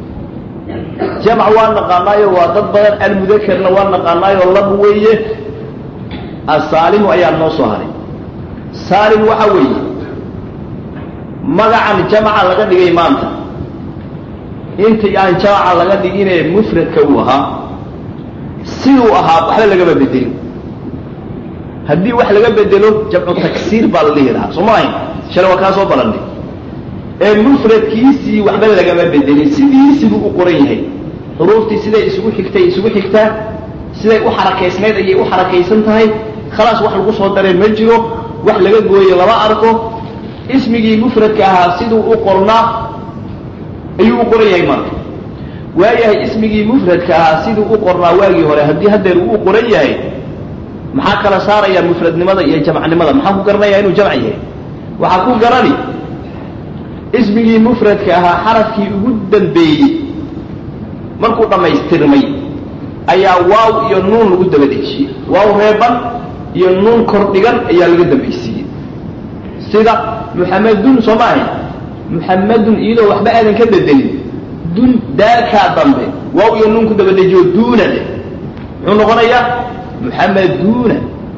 jamc waa naqaanaayo waa dad badan almudakerna waa naqaanaayo lab weeye asaalimu ayaa noo soo haray saalim waxa weeye magacan jamca laga dhigay maanta intii aan jamca laga dhiginee mufradka uu ahaa siduu ahaa waxba lagama bedelin haddii wax laga bedelo jamcu taksiir baa la dhihi lahaa soo ma ahayn shalay waa kaa soo balannay ee mufradkiisii waxba lagama bedelin sidiisibuu u qoran yahay xuruuftii siday isugu xigtay isugu xigtaa siday u xarakaysnayd ayay u xarakaysan tahay khalaas wax lagu soo dareen ma jiro wax laga gooye lama arko ismigii mufradka ahaa siduu u qornaa ayuu u qoran yahay marka waayahay ismigii mufradka ahaa siduu u qornaa waagii hore haddii haddeer uu u qoran yahay maxaa kala saaraya mufradnimada iyo jamcnimada maxaa ku garanaya inuu jamc yahay waxaa ku garani ismigii mufradka ahaa xarafkii ugu dambeeyey markuu dhammaystirmay ayaa waaw iyo nuun lagu daba dejiyey waaw reeban iyo nuun kor dhigan ayaa laga dambaysiiyey sida muxamedun soo ma ahayn muxamedun iyadoo waxba aadan ka bedelin dun daalkaa dambe waaw iyo nuun ku daba dejiyo duuna leh muxuu noqonayaa muxameduuna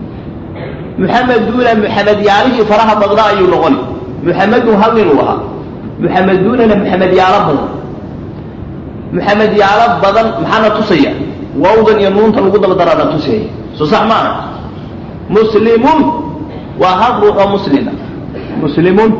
muxameduuna muxamedyaalihii faraha badnaa ayuu noqoni muxamedun hal nin uu ahaa muxameduunana muxamedyaalo badan muxamedyaalo badan maxaana tusaya waawdan iyo nuunta lagu daba daraana tusaya soo sax ma aha muslimun waa hal ruux oo muslima muslimun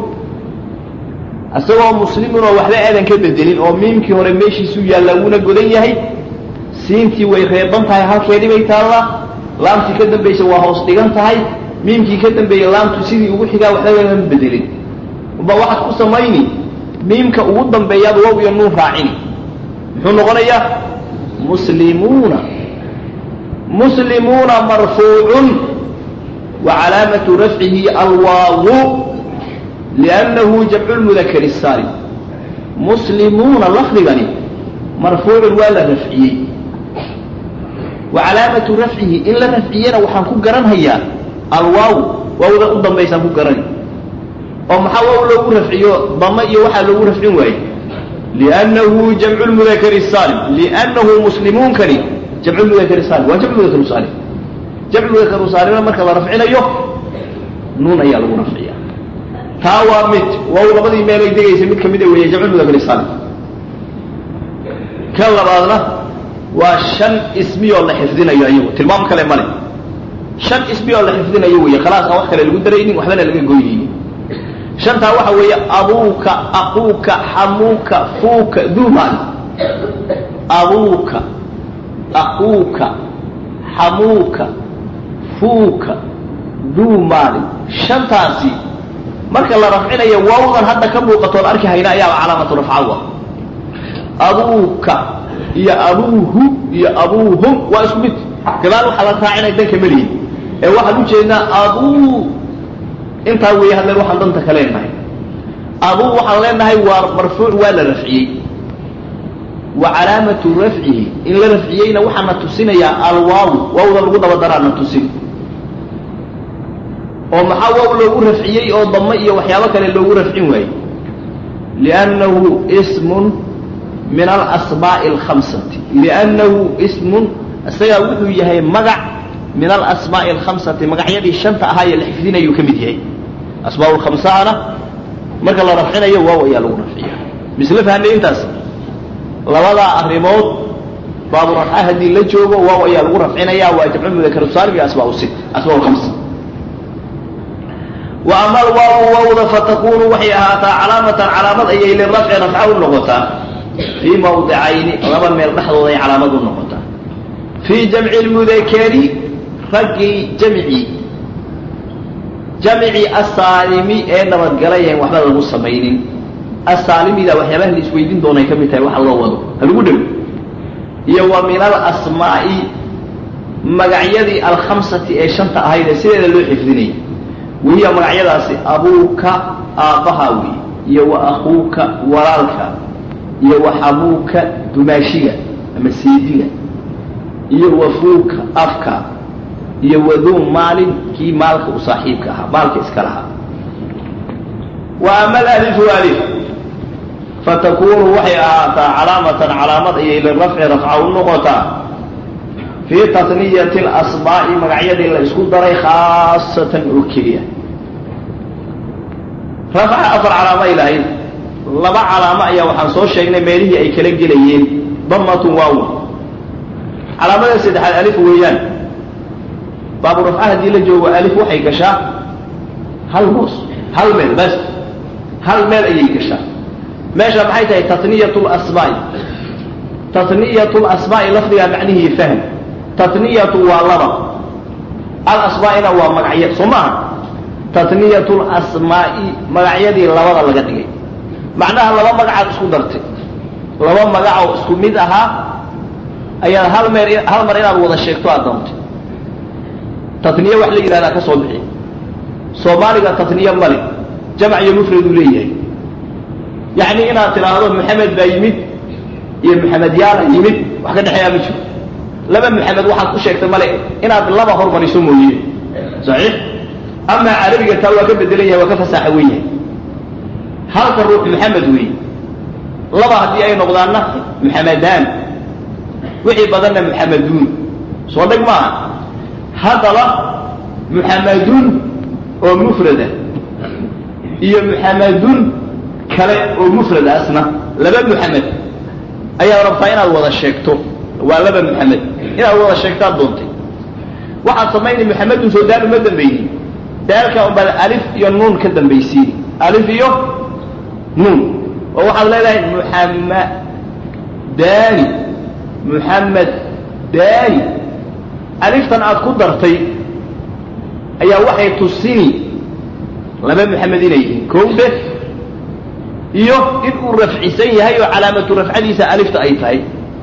isagoo muslimun oo waxba aadan ka bedelin oo miimkii hore meeshiisuu yaalla wuuna godan yahay siintii way reeban tahay halkeedii bay taallaa laamtii ka dambaysa waa hoos dhigan tahay miimkii ka dambeeyey laamtu sidii ugu xigaa waxba lagama bedelin ba waxaad ku samayni miimka ugu dambeeyaad wow iyo nuun raacini muxuu noqonayaa muslimuuna muslimuuna marfuucun wa calaamatu rafcihi alwaawu liannahu jamcu lmudakari saalim muslimuuna lafdigani marfuucun waa la rafciyey wa calaamatu rafcihi in la rafciyena waxaan ku garanhayaa alwaaw waawda u dambaysaan ku garani oo maxaa waaw loogu rafciyo dama iyo waxaa loogu rafcin waaye liannahu jamcu lmudakari saalim liannahu muslimuunkani jamcu lmudakari saalim waa jamcu mudakaru saalim jamcu mudakaru saalimna marka la rafcinayo nuun ayaa lagu rafciya taa waa mid waaw labadii meel ay degaysa mid kamida weeye jamcu mudakari saalim ka labaadna waa shan ismiyoo la xifdinayo ayagu tilmaam kale male shan ismiyoo la xifdinayo weeye khalaas aan wax kale lagu daraynin waxbana laga goynaynin shantaa waxa weeye abuuka aquuka xamuuka fuuka duumaali abuuka aquuka xamuuka fuuka duumaali shantaasi marka la rafcinayo waawdan hadda ka muuqatoon arki hayna ayaaba calaamatu rafcawa abuuka iyo abuuhu iyo abuuhum waa isku mid gadaal waxaa la raacinay danka melihi ee waxaan ujeednaa abuu intaa weeye hadleen waxaan danta ka leenahay abuu waxaan leenahay waa marfuuc waa la rafciyey wa calaamatu rafcihi in la rafciyeyna waxaana tusinayaa alwaaw waawda lagu dabadaraana tusin oo maxaa waaw loogu rafciyey oo damo iyo waxyaabo kale loogu rafcin waayey liannahu ismun min alasmaa'i alkhamsati liannahu ismun isagaa wuxuu yahay magac min alasmaa'i alkhamsati magacyadii shanta ahaa ee la xifdinayuu ka mid yahay asmaa lkhamsahana marka la rafcinayo waaw ayaa lagu rafciya misle fahnay intaas labadaa arrimood baabu rafca haddii la joogo waaw ayaa lagu rafcinaya waa jamcu mudakar saalim iyo asmaa sit asmaa lkhamsa wa ama alwaawu waawda fatakunu waxay ahaataa calaamatan calaamad ayay lirafci rafca u noqotaa fii mawdicayni laba meel dhexdooda ay calaamad u noqotaa fii jamci lmudakari raggii jamcii jamcii asaalimi ee nabadgalayan waxba lagu samaynin asaalimida waxyaabaha la isweydiin doonay ka mid tahay waxa loo wado ha lagu dhow iyo wa min alasmaa'i magacyadii alkhamsati ee shanta ahayd ee sideeda loo xifdinayay wahiya magacyadaasi abuuka aabbaha wey iyo wa akuuka walaalka iyo wa xabuuka dumaashiga ama seediga iyo wa fuuka afka iyo waduu maalin kii maalka u saaxiibka ahaa maalka iska lahaa wa ama alalifu alif fatakunu waxay ahaataa calaamatan calaamad ayay lirafci rafca u noqotaa fii tasniyati alasmaa'i magacyadii la isku daray khaasatan oo keliya rafca afar calaamo ay lahayd laba calaamo ayaa waxaan soo sheegnay meelihii ay kala gelayeen damatun waawa calaamada saddexaad alif weeyaan baabu rafca haddii la joogo alif waxay gashaa hal boos hal meel bas hal meel ayay gashaa meesha maxay tahay taniyat lasmaa'i taniyat lasmaa'i lafdigaa macnihii fahm taniyatu waa laba alasmaa'ina waa magacya soo maaha taniyat lasmaa'i magacyadii labada laga dhigay macnaha laba magacaad isku dartay laba magacoo isku mid ahaa ayaad hal meer hal mar inaad wada sheegto aad doontay taniye wax la yidhahdaa ka soo bixi soomaaliga taniye male jamc iyo mufraduu leeyahay yacni inaad tidhaahdo maxamed baa yimid iyo maxamed yaala yimid wax ka dhexeeyaa ma jiro laba maxamed waxaad ku sheegtay male inaad laba hormariso mooye saxiix amaa carabiga taa waa ka bedelan yahay waa ka fasaaxa wen yahay halka ruux maxamed weeye laba haddii ay noqdaanna maxamedaan wixii badanna maxameduun soo dheg maaha haddaba muxamadun oo mufrada iyo muxamadun kale oo mufrada asna laba muxamed ayaad rabtaa inaad wada sheegto waa laba muxamed inaad wada sheegtaad doontay waxaad samaynay muxamedun soo daal uma dambaynin daalka unbaad alif iyo nuun ka dambaysiini alif iyo nuun oo waxaad leedahay muxamadani muxamed daani aliftan aad ku dartay ayaa waxay tusini laba muxamed inay yihiin kowde iyo in uu rafcisan yahay oo calaamatu rafcadiisa alifta ay tahay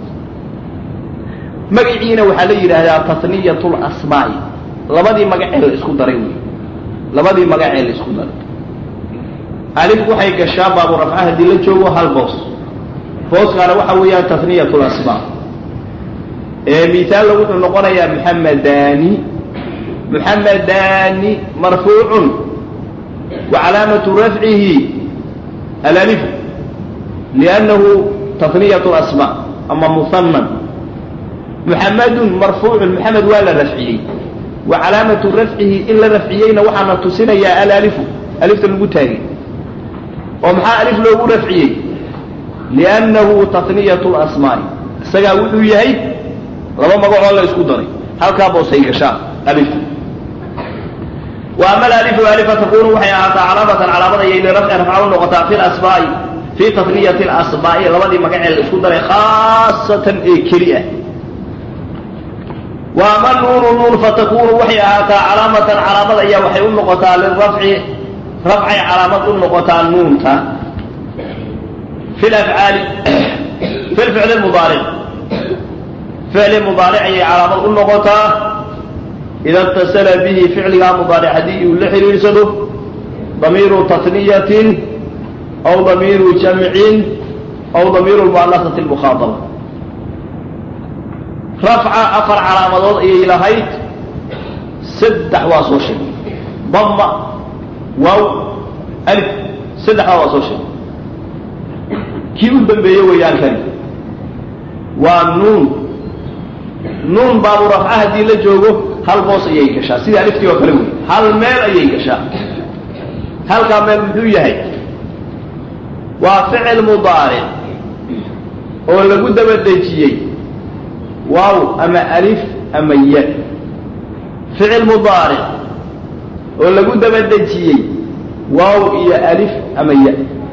magaciina waxaa la yidhaahdaa taniyat lasmaa'i labadii magacee la isku daray wey labadii magacee la isku daray alif waxay gashaa baabu rafca haddii la joogo hal boos booskaana waxa weeyaan taniyat lasmaa ee misaalla wuxuu noqonayaa muxamedani muxamedani marfuucun wa calaamatu rafcihi alalifu liannahu taniyat lasmaa ama muhanan muxamedun marfuucun muxamed waa la rafciyey wa calaamatu rafcihi in la rafciyeyna waxaana tusinayaa alalifu alifta lagu taagay oo maxaa alif loogu rafciyey liannahu taniyat lasmaa'i isagaa wuxuu yahay laba magacoo la isku daray halkaa boosay gashaa alifta wa ama alalifu alifa takunu waxay ahaataa calaamatan calaamad ayay lirafci rafca u noqotaa fi lasmaa'i fii taniyati alasmaa'i labadii magacee la isku daray khaasatan ee keli ah wa ama nuunu nuun fatakunu waxay ahaataa calaamatan calaamad ayaa waxay u noqotaa lirafci rafcay calaamad u noqotaa nuunta fi lafcaali fi lficli mudaaric ficli mudaaric ayay calaamad u noqotaa ida اtasala bihi ficligaa mudaaric haddii uu la xidhiidsado damiiru tatniyatin aw damiiru jamcin aw damiiru lmu'anasati lmukhaadaba rafca afar calaamadood ayay lahayd saddex waa soo sheegay dama waaw alif saddexdaa waa soo sheegay kii u dambeeye weeyaan kani waa nuun nuun baabu rafca haddii la joogo hal boos ayay gashaa sidii aliftii oo kale wey hal meel ayay gashaa halkaa meel muxuu yahay waa ficil mudaaric oo lagu daba dejiyey waaw ama alif ama ya ficil mudaaric oo lagu daba dejiyey waaw iyo alif ama ya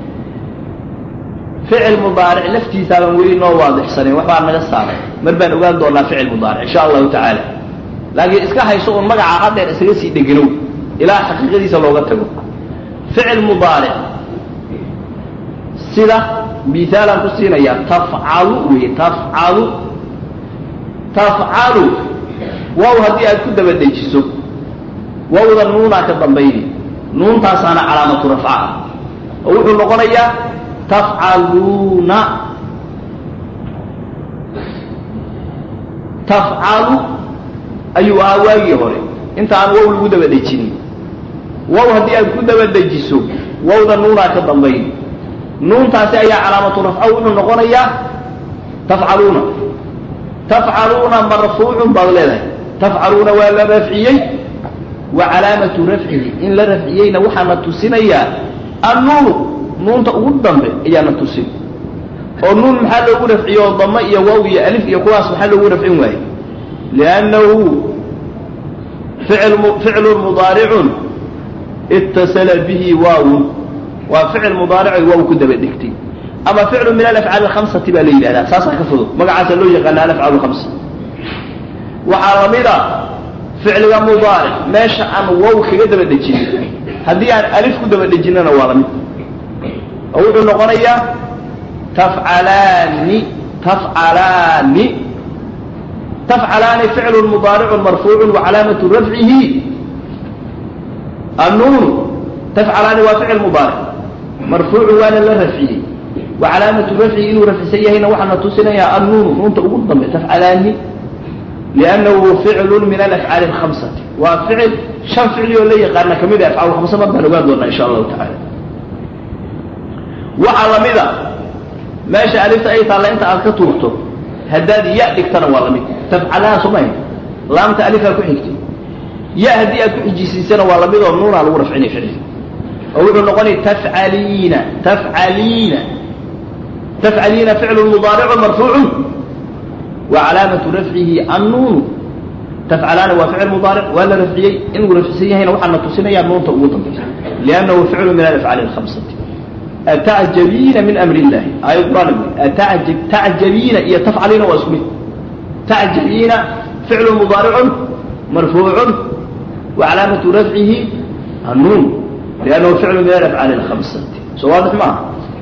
ficil mudaaric laftiisaaban weli noo waadixsanayn waxbaa naga saaray mar baan ogaan doonaa ficil mudaaric insha allahu tacaala laakiin iska hayso un magaca haddeer isaga sii dheganow ilaa xaqiiqadiisa looga tago ficil mudaaric sida misaalaan ku siinayaa tafcalu wey tafcalu tafcalu waaw haddii aad ku daba dejiso waawda nuunaa ka dambayni nuuntaasaana calaamatu rafca ah oo wuxuu noqonayaa tafcaluuna tafcalu ayuu ahaa waagii hore inta aan wow lagu daba dejinin wow haddii aad ku daba dejiso wawda nuunaa ka dambayn nuuntaasi ayaa calaamatu rafca wuxuu noqonayaa tafcaluuna tafcaluuna marfuucun baad leedahay tafcaluuna waa la rafciyey wa calaamatu rafcihi in la rafciyeyna waxaana tusinayaa annuunu nuunta ugu dambe ayaana tusin oo nuun maxaa loogu rafciye oo dama iyo waaw iyo alif iyo kuwaas maxaa loogu rafcin waaye liannahu ficlu mudaaricun itasala bihi waawun waa ficil mudaarico waaw ku daba dhigtay ama ficlu min alafcaali alkhamsati baa la yidhahdaa saasaa ka fudud magacaasa loo yaqaana alafcaal lkhamsa waxaa lamid a ficliga mudaaric meesha aan wow kaga daba dejinin haddii aan alif ku daba dejinana waa lamid oo wuxuu noqonayaa tafcalaani tafcalaani tafcalaani ficlu mudaaricun marfuucun wa calaamatu rafcihi annuunu tafcalaani waa ficil mudaaric marfuucun waana la rafciyey wa calaamatu rafcihi inuu rafcisan yahayna waxaana tusinayaa annuunu nuunta ugu dambe tafcalaani liannahu ficlu min alafcaali alkhamsati waa ficil shan ficli oo la yaqaana kamid a afcaal khamsa mar baan ogaan doonaa insha allahu tacala waxaa lamid a meesha alifta ay taalla inta aad ka tuurto haddaad ya dhigtana waa lamid tafcalaha somaha laamta alifaa ku xigtay ya haddii aad ku xijisiisana waa lamid oo nuunaa lagu rafcinay ficli oo wuxuu noqonay tafcaliina tafcaliina tafcaliina ficlu mudaaricu marfuucun wa calaamatu rafcihi annuunu tafcalaana waa ficil mudaaric waa la rafciyey inuu rafcisan yahayna waxaana tusinayaa nuunta ugu dambaysa liannahu ficlu min alafcaali alkhamsati atacjabiina min amri illahi aayad quraan atacjab tacjabiina iyo tafcaliina waa isku mid tacjabiina ficlu mudaaricun marfuucun wa calaamatu rafcihi annuun liannahu ficlu min alafcaali alkhamsati soo waadix maaha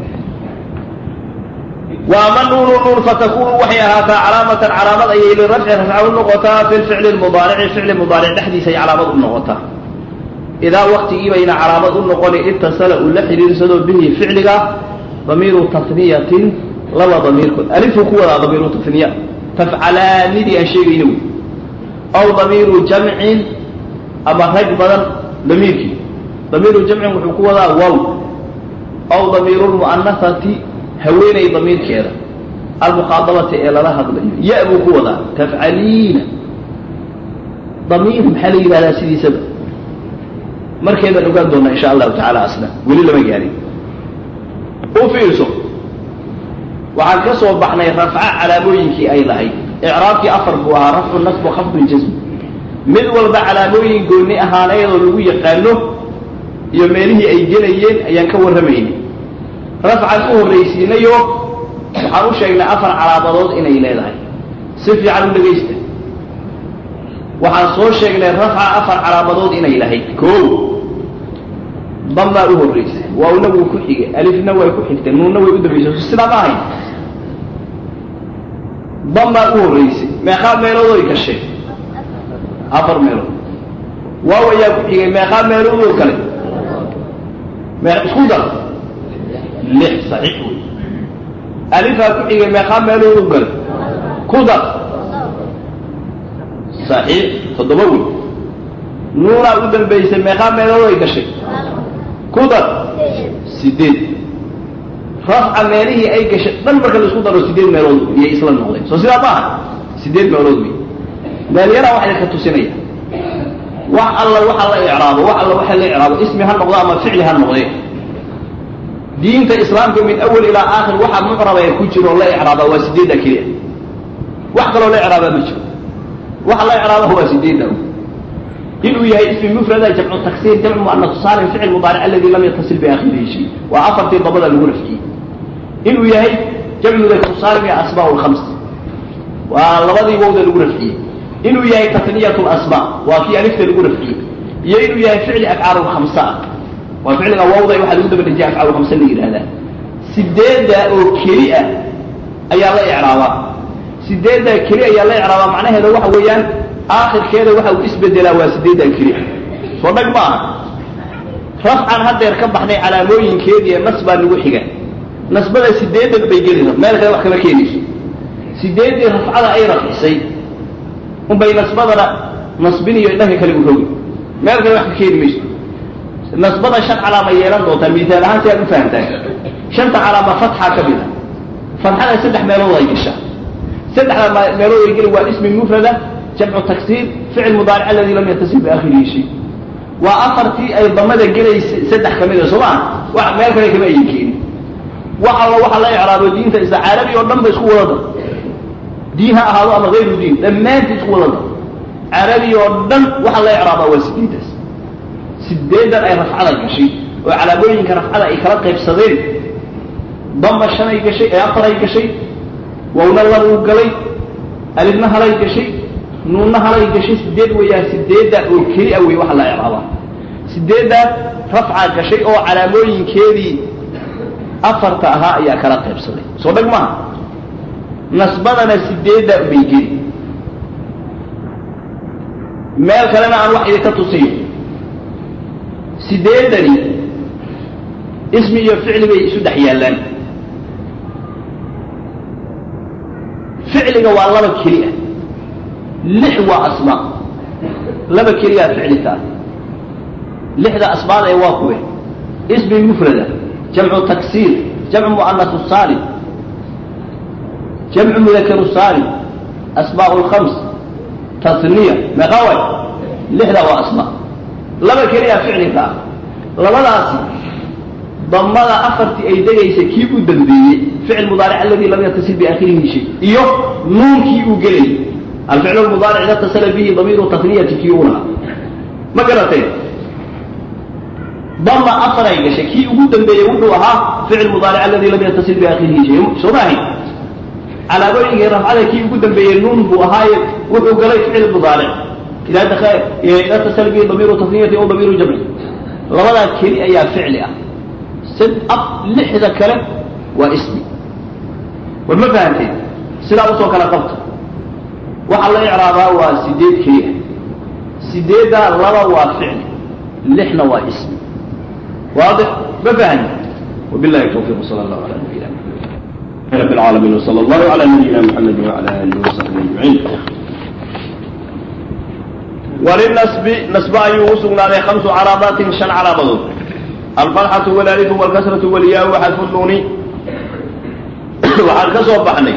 وama nuunu nuun fatakunu waxay ahaataa calaamatan calaamad ayay lirafci rafca u noqotaa fi lficli mudaarici ficli mudaaric dhexdiisa ay calaamad u noqotaa idaa waktigii bayna calaamad u noqoni itasala uu la xidhiirsado bihi ficliga damiiru taniyatin laba damiirkood alifuu ku wadaa damiiru taniya tafcalaanidii aan sheegayna wey aw damiiru jamcin ama rag badan damiirkii damiiru jamcin wuxuu ku wadaa wow aw damiiru lmu'anasati haweenay damiirkeeda almukhaadabati ee lala hadlayo ya buu ku wadaa tafcaliina damiir maxaa la yidhahdaa sidiisaba markeedaan ogaan doonaa insha allahu tacala asna weli lama gaarin u fiirso waxaan ka soo baxnay rafca calaamooyinkii ay lahayd icraabkii afar buu ahaa rafcu nasbu khafdu jasm mid walba calaamooyin gooni ahaaneedoo lagu yaqaano iyo meelihii ay gelayeen ayaan ka warramaynay rafcan u horraysiinayo waxaan u sheegnay afar calaamadood inay leedahay si fiican u dhegaysta waxaan soo sheegnay rafca afar calaamadood inay lahayd koo damaa u horraysay waawna wuu ku xigay alifna way ku xigtay nuunna way u dambaysay sidaa ma ahayn damaa u horraysay meeqaa meelood oy gashay afar meelood waaw ayaa ku xigay meeqaa meelood oo kale mee isku dar lix saxiix wey alifaa ku xigay meeqaa meelood oo kale ku dar saxiix toddoba wey nuunaa u dambaysay meeqaa meelood ay gashay ku dar sideed rafca meelihii ay gashay dhan marka la isku daro sideed meelood iyay isla noqdeen soo sidaa maaha sideed meelood wey meelyaraa waxay ka tusinaya wax alla waxa la icraabo wax alla waxa la icraabo ismi ha noqdo ama ficli ha noqdee diinta islaamka min awal ilaa aakhir waxa mucraba ee ku jiro la icraabaa waa sideedda keliya wax kaloo la icraabaa ma jiro waxa la icraabaha waa sideedda inuu yahay ismi mufrada jamcu taksiir jamcu muannas saalim ficil mudaaric aladi lam yatasil biaakhirihi shay waa afartii dabada lagu rafciyey inuu yahay jamcu dakru saalim iyo asmaa lkhams waa labadii wowda lagu rafciyey inuu yahay tatniyat lasmaa waa kii alifta lagu rafciyey iyo inuu yahay ficli afcaal khamsa ah waa ficliga wawda waxaa lagu daba dejiya afcaal khamsa la yidhahdaa sideedda oo keli ah ayaa la icraabaa sideedda keli ayaa la icraabaa macnaheeda waxa weeyaan aakhirkeeda waxa uu isbedelaa waa sideedda keli ah soo dhag ma aha rafcan haddeer ka baxnay calaamooyinkeedii nas baa nagu xiga nasbada sideedan bay gelaysa meel kale wax kama keenayso sideeddii rafcada ay rafcisay unbay nasbadana nasbiniyo dhanka kale u rogi meel kale wax ka keeni mayso nasbada shan calaama yeelan doontaa misaal ahaan si aad u fahamtaan shanta calaama fatxa ka mid a fatxada saddex meelood ay gashaa saddexda meelood ay geli waa ismi mufrada jamcu taksiir ficil mudaaric aladi lam yatasil biaakhirihi shay waa afartii ay damada gelaysa saddex ka mid a soo maa wax meel kale kama ayin keeni wax alla waxa la icraabo diinta isla carabi oo dhan ba isku wadada diin ha ahaado ama hayru diin dhammaantii isku wadada carabi oo dhan waxa la icraabaa waa sideedaas sideedan ay rafcada gashay oo calaamooyinka rafcada ay kala qaybsadeen damba shanay gashay ee afaray gashay wawna labuu galay alifna halay gashay nuunna halay gashay sideed weeyaan sideedda oo keli a wey waxa la icraabaa sideedda rafca gashay oo calaamooyinkeedii afarta ahaa ayaa kala qaybsaday soo dhag maaha nasbadana sideedda bay geli meel kalena aan wax idinka tusiyo sideedani ismi iyo ficli bay isu dhex yaallaan ficliga waa laba keli ah lix waa asmaa laba keliyaa ficli taa lixda asmaada ee waa kuwe ismi mufrada jamcu taksiir jamcu mu'anasu saalim jamcu mudakaru saalim asmaa lkhams tasniya meeqa way lixda waa asmaa laba keliyaa ficliga ah labadaasi damada afartii ay degaysa kii u dambeeyey ficil mudaaric aladi lam yatasil biaakhirihi shay iyo nuunkii uu gelayay alficl mudaaric ida tasala bihi damiiru tasniyati kii u lahaa ma garatay dama afaray gashay kii ugu dambeeyey wuxuu ahaa ficil mudaaric aladi lam yatasil biaakhirihi shay soo maahay calaamooyinkii rafcada kii ugu dambeeyey nuun buu ahaaye wuxuu galay ficil mudaaric ida ida tasala bihi damiiru tasniyati o damiiru jamci labadaa keli ayaa ficli ah lixda kale waa ismi war ma fahamteen sidaa usoo kala qabta waxaa la icraabaa waa sideed keli ah sideeddaa laba waa ficli lixna waa ismi waadix ma fahmi wabillahi tawfiq sala allahu ala nabiyina رب العالمين وصلى الله على نبينا محمد وعلى اله وصحبه اجمعين وللنسب نسب أيوه سقنا خمس علامات شن علامات الفتحة والألف والكسرة والياء وحذف النون waxaan ka soo baxnay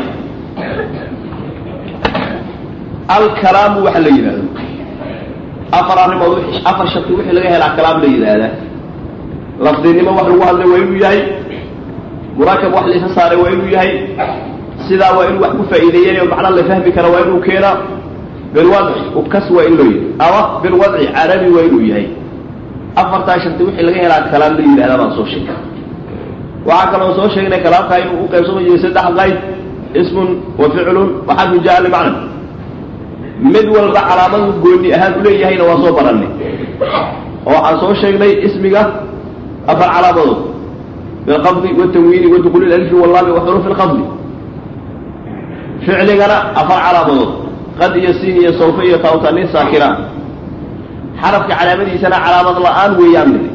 alkalaamu waxa la yidhahdo afar arrimood afar sharti wixii laga helaa kalaam la yidhaahdaa lafdinimo wax lagu hadlay waa inuu yahay murakab wax laysa saaray waa inuu yahay sidaa waa inuu wax ku faa'iideeyay oo macna la fahmi kara waa inuu keenaa bilwadci ukas waa in loo yihi ama bilwadci carabi waa inuu yahay afartaa sharti wixii laga helaa kalaam la yidhahdaa baan soo sheegay waxaa kaloo soo sheegnay kalaamkaa inuu u qaybsamayo saddex qayd ismun wa ficlun wa xadfu jaa limacna mid walba calaamadu gooni ahaan uleeyahayna waa soo barannay oo waxaan soo sheegnay ismiga afar calaamadood bilqabdi watanwiini wadukuuli alfi wallaami wa xuruufi lqabdi ficligana afar calaamadood qad iyo siin iyo sawfe iyo taawtanin saakiraan xarafka calaamadiisana calaamad la-aan weeyaan mid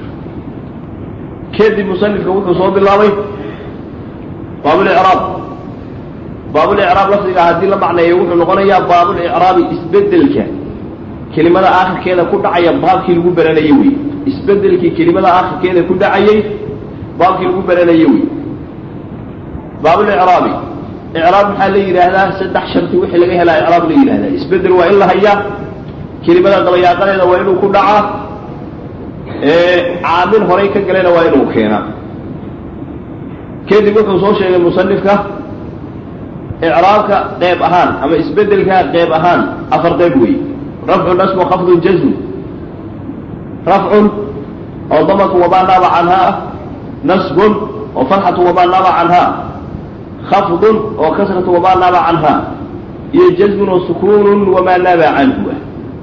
kadib musanifka wuxuu soo bilaabay baabulicraab baabulicraab lafdiga haddii la macneeyo wuxuu noqonayaa baabulicraabi isbedelka kelimada aakhirkeeda ku dhacaya baabkii lagu baranayey wey isbedelkii kelimada aakhirkeeda ku dhacayey baabkii lagu baranayey wey baabulicraabi icraab maxaa la yidhaahdaa saddex sharti wixii laga helaa icraab la yidhahdaa isbedel waa in la hayaa kelimada dabayaaqadeeda waa inuu ku dhacaa caamil horay ka galena waa inuu keenaa kadib wuxuu soo sheegay musanifka icraabka qeyb ahaan ama isbedelka qeyb ahaan afar qeyb weeye rafcu nasbu khafdun jazm rafcun oo damatu wamaa naaba canhaa nasbun oo fatxatu wamaa naaba canhaa khafdun oo kasratu wamaa naaba canhaa iyo jazmun oo sukuunun wamaa naaba canhu ah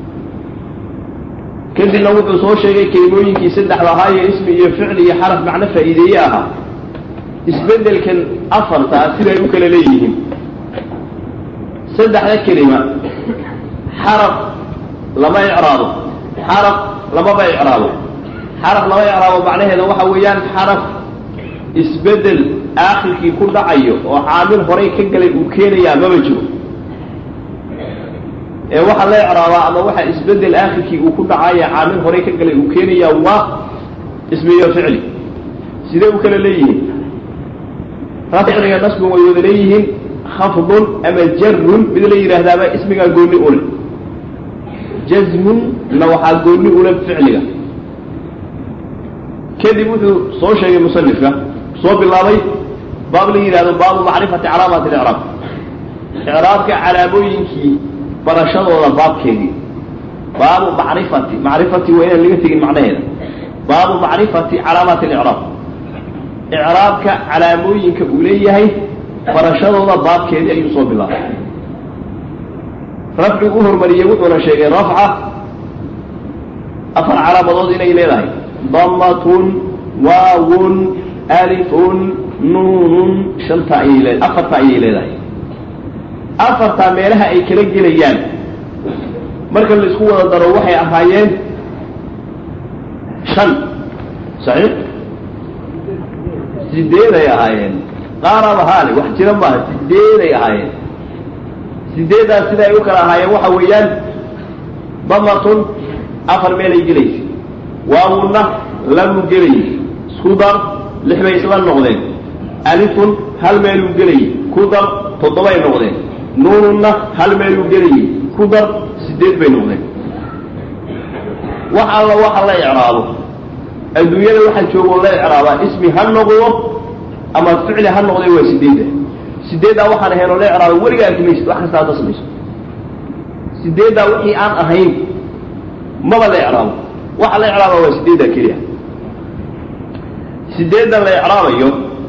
kadibna wuxuu soo sheegay kelimooyinkii saddexda ahaa iyo ismi iyo ficli iyo xaraf macno faa'iideeye ahaa isbedelkan afartaa siday u kala leeyihiin saddexda kelima xaraf lama icraabo xaraf lamaba icraabo xaraf lama icraabo macnaheeda waxa weeyaan xaraf isbedel aakhirkii ku dhacayo oo caamil horay ka galay uu keenayaa maba jiro ee waxaa la icraabaa ama waxa isbedel aakhirkii uu ku dhacaya caamil horay ka galay uu keenayaa waa ismi iyo ficli sidee u kala leeyihiin rafciga nasbun way wada leeyihiin khafdun ama jarun mid la yidhaahdaaba ismigaa gooni ule jazmun na waxaa gooni ule ficliga kadib wuxuu soo sheegay musanifka soo bilaabay baab la yidhahdo baabu macrifati calaamaati icraab icraabka calaamooyinkii barashadooda baabkeedii baabu macrifati macrifati waa inaan laga tegin macnaheeda baabu macrifati calaamaati icraab icraabka calaamooyinka uu leeyahay barashadooda baabkeedii ayuu soo bilaabay rafci u hormariyey wuxuuna sheegay rafca afar calaamadood inay leedahay damatun waawun alifun nuunun shanta ayay le afarta ayay leedahay afartaa meelaha ay kala gelayaan marka la isku wada daro waxay ahaayeen shan saxiix sideeday ahaayeen qaaraba haale wax jira maaha sideeday ahaayeen sideeddaas sida ay u kala ahaayeen waxa weeyaan damatun afar meelay gelaysa waawunna lamu gelayay isku dar lix bay isla noqdeen alifun hal meeluu gelayay ku dar toddobay noqdeen nuununna hal meeluu gelayay ku dar sideed bay noqdeen wax alla waxa la icraabo adduunyada waxaa joogoo la icraabaa ismi ha noqdo ama ficli ha noqday waa sideedda sideeddaa waxaan ahayn oo la icraabo weliga arki maysid wax kasta hadda samayso sideeddaa wixii aan ahayn maba la icraabo waxa la icraaba waa sideeddaa keliya sideedda la icraabayo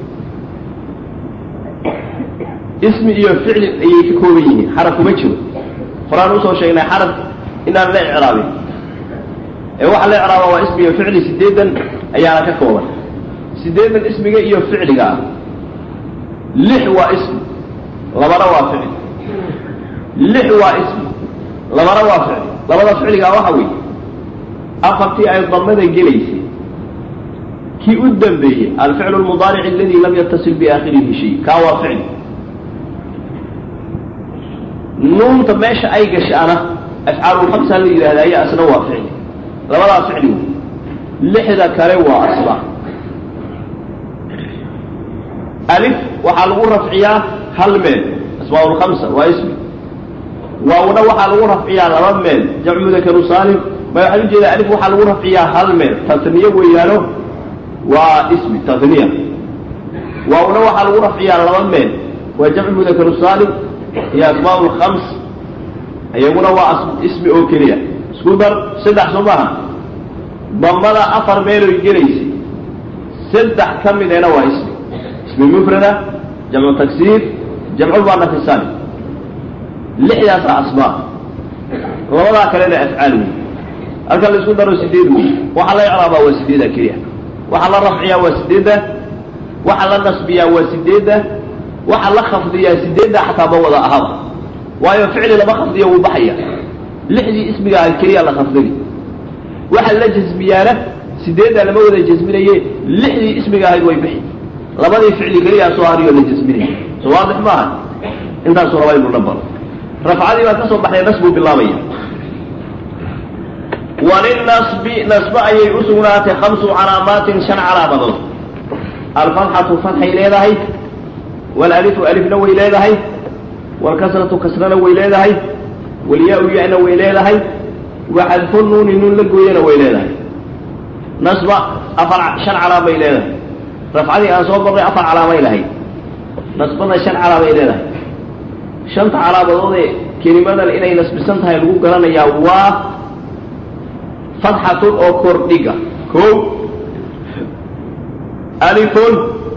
ismi iyo ficli ayay ka kooban yihiin xaraf kuma jiro horaan usoo sheegnay xaraf inaan la icraabin ee waxa la icraaba waa ismi iyo ficli sideedan ayaana ka kooban sideedan ismiga iyo ficliga ah lix waa ismi labana waa ficli lix waa ismi labana waa ficli labada ficligaa waxa weeye afartii ay damada gelaysay kii u dambeeyey alficlu lmudaaric aladi lam yatasil biaakhirihi shay kaa waa ficli nuunta meesha ay gashaana afcaalulhamsa la yidhahda ayaa isna waa ficli labadaa ficli wey lixda kale waa asbaa alif waxaa lagu rafciyaa hal meel asmaa'ulkhamsa waa ismi waawna waxaa lagu rafciyaa laba meel jamcu mudakaru saalim ma waxaan ujeedaa alif waxaa lagu rafciyaa hal meel tasniye weeyaano waa ismi tasniya waawna waxaa lagu rafciyaa laba meel waa jamcu mudakaru saalim iyo asmaa lkhams iyaguna waa ismi oo keliya isku dar saddex soo maaha damada afar meeloy gelaysay saddex ka midena waa ismi ismi mufrada jamcu tagsiir jamculmuanasi saalim lixdaasaa asmaa labadaa kalena afcaal wey halka la isku daro sideed wey waxaa la icraabaa waa sideeda keliya waxaa la rafciyaa waa sideedda waxaa la nasbiyaa waa sideedda waxaa la khafdiyaa sideedda xataa ma wada ahaba waayo ficli lama khafdiyo wuu baxaya lixdii ismiga ah keliya la khafdini waxa la jasmiyaana sideeddaa lama wada jasminaye lixdii ismiga ahayd way bixi labadii ficli keliyaa soo hariyo la jasminaya so waadix maaha intaasuu rabaa inuu nabaro rafcadii baan ka soo baxnay nas buu bilaabaya walilnasbi nasbe ayay u sugnaatay khamsu calaamaatin shan calaamadood alfatxatu fatxay leedahay walalifu alifna way leedahay walkasratu kasrana way leedahay walyaa-u ya-na way leedahay waxadfu nuuni nuun la gooyana way leedahay nasba afar shan calaamay leedahay rafcadii aan soo marray afar calaamay lahayd nasbana shan calaamay leedahay shanta calaamadoodee kelimadan inay nasbisan tahay lagu garanayaa waa fatxatun oo kordhiga ko alifun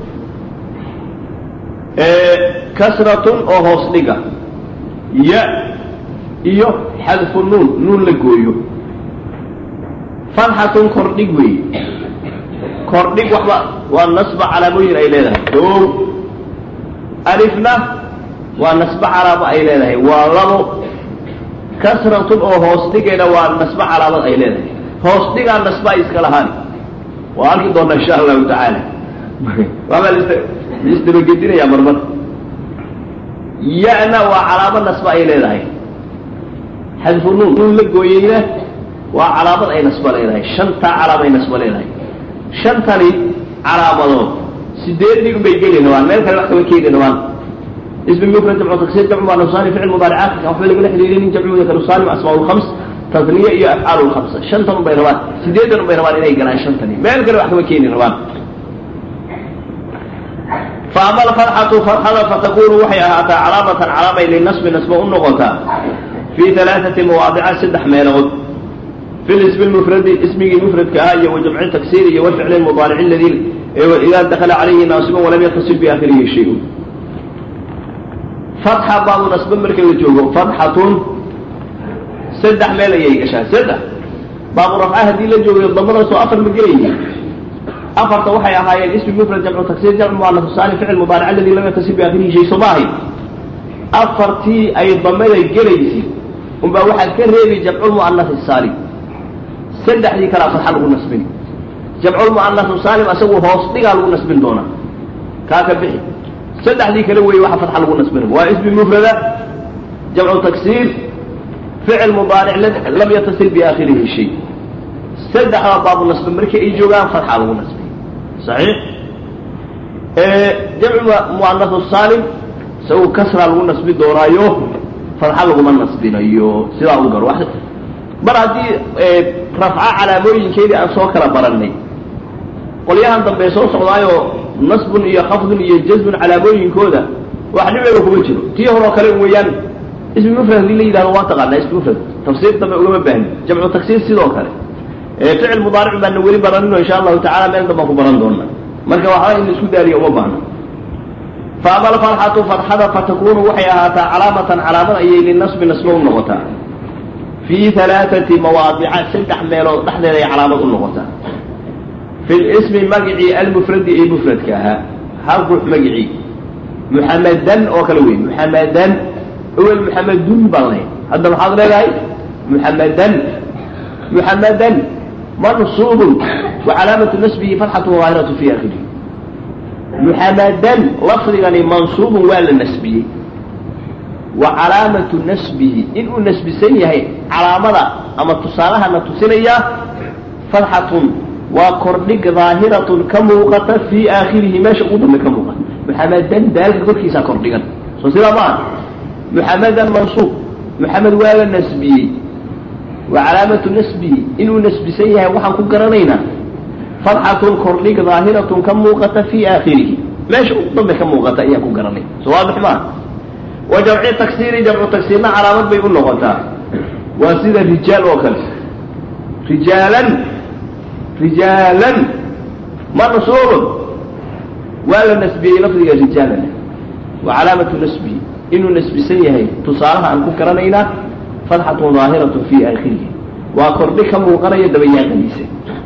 kasratun oo hoos dhiga ya iyo xadfu nuun nuun la gooyo fatxatun kordhig weeye kordhig waxba waa nasba calaamooyin ay leedahay o alifna waa nasbe calaamo ay leedahay waa labo kasratun oo hoos dhigayna waa nasbe calaamad ay leedahay hoos dhigaa nasba ay iska lahaani waa arki doona insha allahu tacaala waabaa laisdabagedinayaa marmar ya-na waa calaamad nasba ay leedahay xadfu nuun nuun la gooyeyna waa calaamad ay nasba leedahay shantaa calaama ay nasba leedahay shantani calaamadood sideedii un bay geli rabaan meel kale wax kama keeni rabaan ismi mufrad jamcu taksiir jamcu muanasani ficil mudaaricaadka waxba lagala xidhiirinin jamcu mudakar saalim asmaa lkhams tasniya iyo afcaal lkhamsa shantan un bay rabaan sideedan un bay rabaan inay galaan shantani meel kale wax kama keeni rabaan faama alfarxatu farxada fatakunu waxay ahaataa calaamatan calaamay linasbi nasba u noqotaa fii alaaati mawaadica saddex meelood fi lismi mufradi ismigii mufradka ah iyo wajamci taksiir iyo waficli mudaarici ladii idaa dakala calayhi naasiban walam yatasib biakhirihi shay-un fatxa baabu nasbe marka la joogo fatxatun saddex meel ayay gashaa saddex baabu rafca haddii la joogayo damadaasoo afar ma gelayyi afarta waxay ahaayeen ismi mufrad jamcu taksiir jamcu muanaf saani ficil mudaaric aladii lam yatasib biakhirihi shay soo maahay afartii ay damada gelaysi unbaa waxaad ka reebi jamculmu'anasi saalim saddexdii kalaa fatxa lagu nasbin jamculmu'anasu saalim asagu hoos dhigaa lagu nasbin doonaa kaa ka bixi saddexdii kale weeye waxa fatxa lagu nasbina waa ismi mufrada jamcu taksiir ficil mudaaric lam yatasil biaakhirihi shay saddexdaa baabu nasbe markii ay joogaan fatxa lagu nasbin saxiix jamcu mu'anasu saalim isagu kasraa lagu nasbi doonaayo fatxa laguma nasbinayo sidaa u garo mar haddii rafca calaamooyinkeedii aan soo kala barannay qolyahan dambe soo socdaayoo nasbun iyo khafdun iyo jazbun calaamooyinkooda wax dhibeba kuma jiro tii horeo kale weeyaan ismi mufrad hadii la yidhahdo waa taqaanaa ismi mufrad tafsiir dambe ugama baahni jamcu taksiir sidoo kale ficil mudaaric baana weli baranino insha allahu tacala meel dambaan ku baran doona marka waxba in la isku daaliyo uma baahno faama alfarxatu farxada fatakunu waxay ahaataa calaamatan calaamad ayay linasbi nasbe u noqotaa fii alaaati mawaadica saddex meelood dhexdeeda ay calaamad u noqotaa fi lismi magicii almufradi ee mufradka ahaa hal ruux magicii muxamadan oo kale wey muxamadan awel muxamadun baan lahayd hadda maxaad leedahay muxamadan muxamadan mansuubun wa calaamatu nasbihi fatxatu daahiratu fi akhirihi muxamadan lafdigani mansuubun waa la nasbiyey wa calaamatu nasbihi inuu nasbisan yahay calaamada ama tusaalahana tusinayaa fatxatun waa kordhig daahiratun ka muuqata fii aakhirihi meesha ugu dambe ka muuqata muxamadan daalka korkiisaa kordhigan soo sidaa maaha muxamadan mansuub muxamed waa la nasbiyey wa calaamatu nasbihi inuu nasbisan yahay waxaan ku garanaynaa fatxatun kordhig daahiratun ka muuqata fii aakhirihi meesha ugu dambe ka muuqata ayaan ku garanay soo waadix maaha wa jamci taksiiri jamcu taksiirna calaamad bay u noqotaa waa sida rijaal oo kale rijaalan rijaalan mansuubun waa la nasbiyey lafdiga rijaalan wa calaamatu nasbihi inuu nasbisan yahay tusaalaha aan ku garanaynaa fatxatun daahiratun fii aakhirihi waa kordhi ka muuqanaya dabayaaqadiisa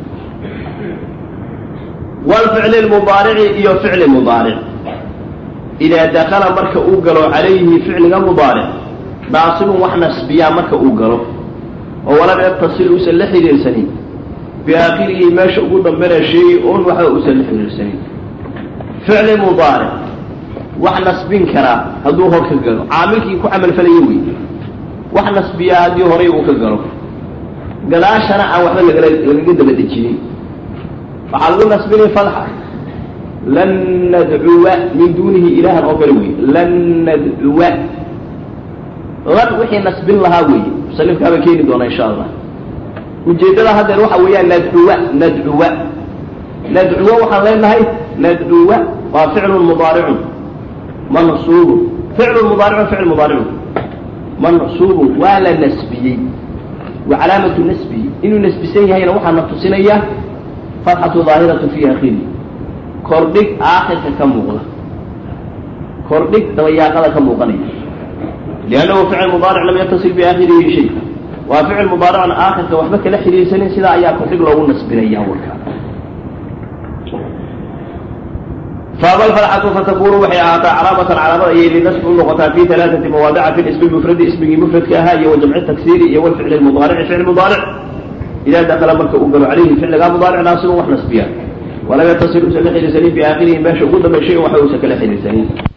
wlficli lmudaarici iyo ficli mudaaric idaa dakala marka uu galo calayhi ficliga mudaaric naasibun wax nasbiyaa marka uu galo oo walam yatasil uusan la xidhiirsanin biaakhirihi meesha ugu dambena sheegi oon waxba uusan la xidhiirsanin ficli mudaaric wax nasbin karaa hadduu hor ka galo caamilkii ku camalfalaya wey wax nasbiyaa haddii horay uu ka galo gadaashana aan waxba lagala lagaga daba dejinin waxaa lagu nasbinay fadxa lan nadcuwa min duunihi ilaahan oo kale wey lan nadcuwa lan wixii nasbin lahaa weeye musanifkaaba keeni doona insha allah ujeeddada haddeer waxa weeyaan nadcuwa nadcuwa nadcuwa waxaan leenahay nadcuwa waa ficlun mudaaricun mansuubun ficlun mudaaricun ficl mudaaricun mansuubun waa la nasbiyey wa calaamatu nasbihi inuu nasbisan yahayna waxaa na tusinaya fatxatu daahiratu fi akhiri kordhig aakhirka ka muuqda kordhig dabayaaqada ka muuqanaya liannahu ficil mudaaric lam yatasil biaakhirihi shay waa ficil mudaaricun aakhirka waxba kala xidhiirsanin sidaa ayaa kordhig loogu nasbinaya warkaa faaba alfarxatu fatakunu waxay ahaataa calaamatan calaamad ayay linasbi u noqotaa fi alaaati mawaadica fi ismi mufradi ismigii mufradka ahaa iyo wajamci taksiiri iyo walficli mudaarici ficl mudaaric idaa dakala marka uu galo calayhi ficligaa mudaaric naasibun wax nasbiya walam yatasil usan la xidhiirsanin biaakhirihi meesha ugu dambay shay waxa uusan kala xidhiirsanin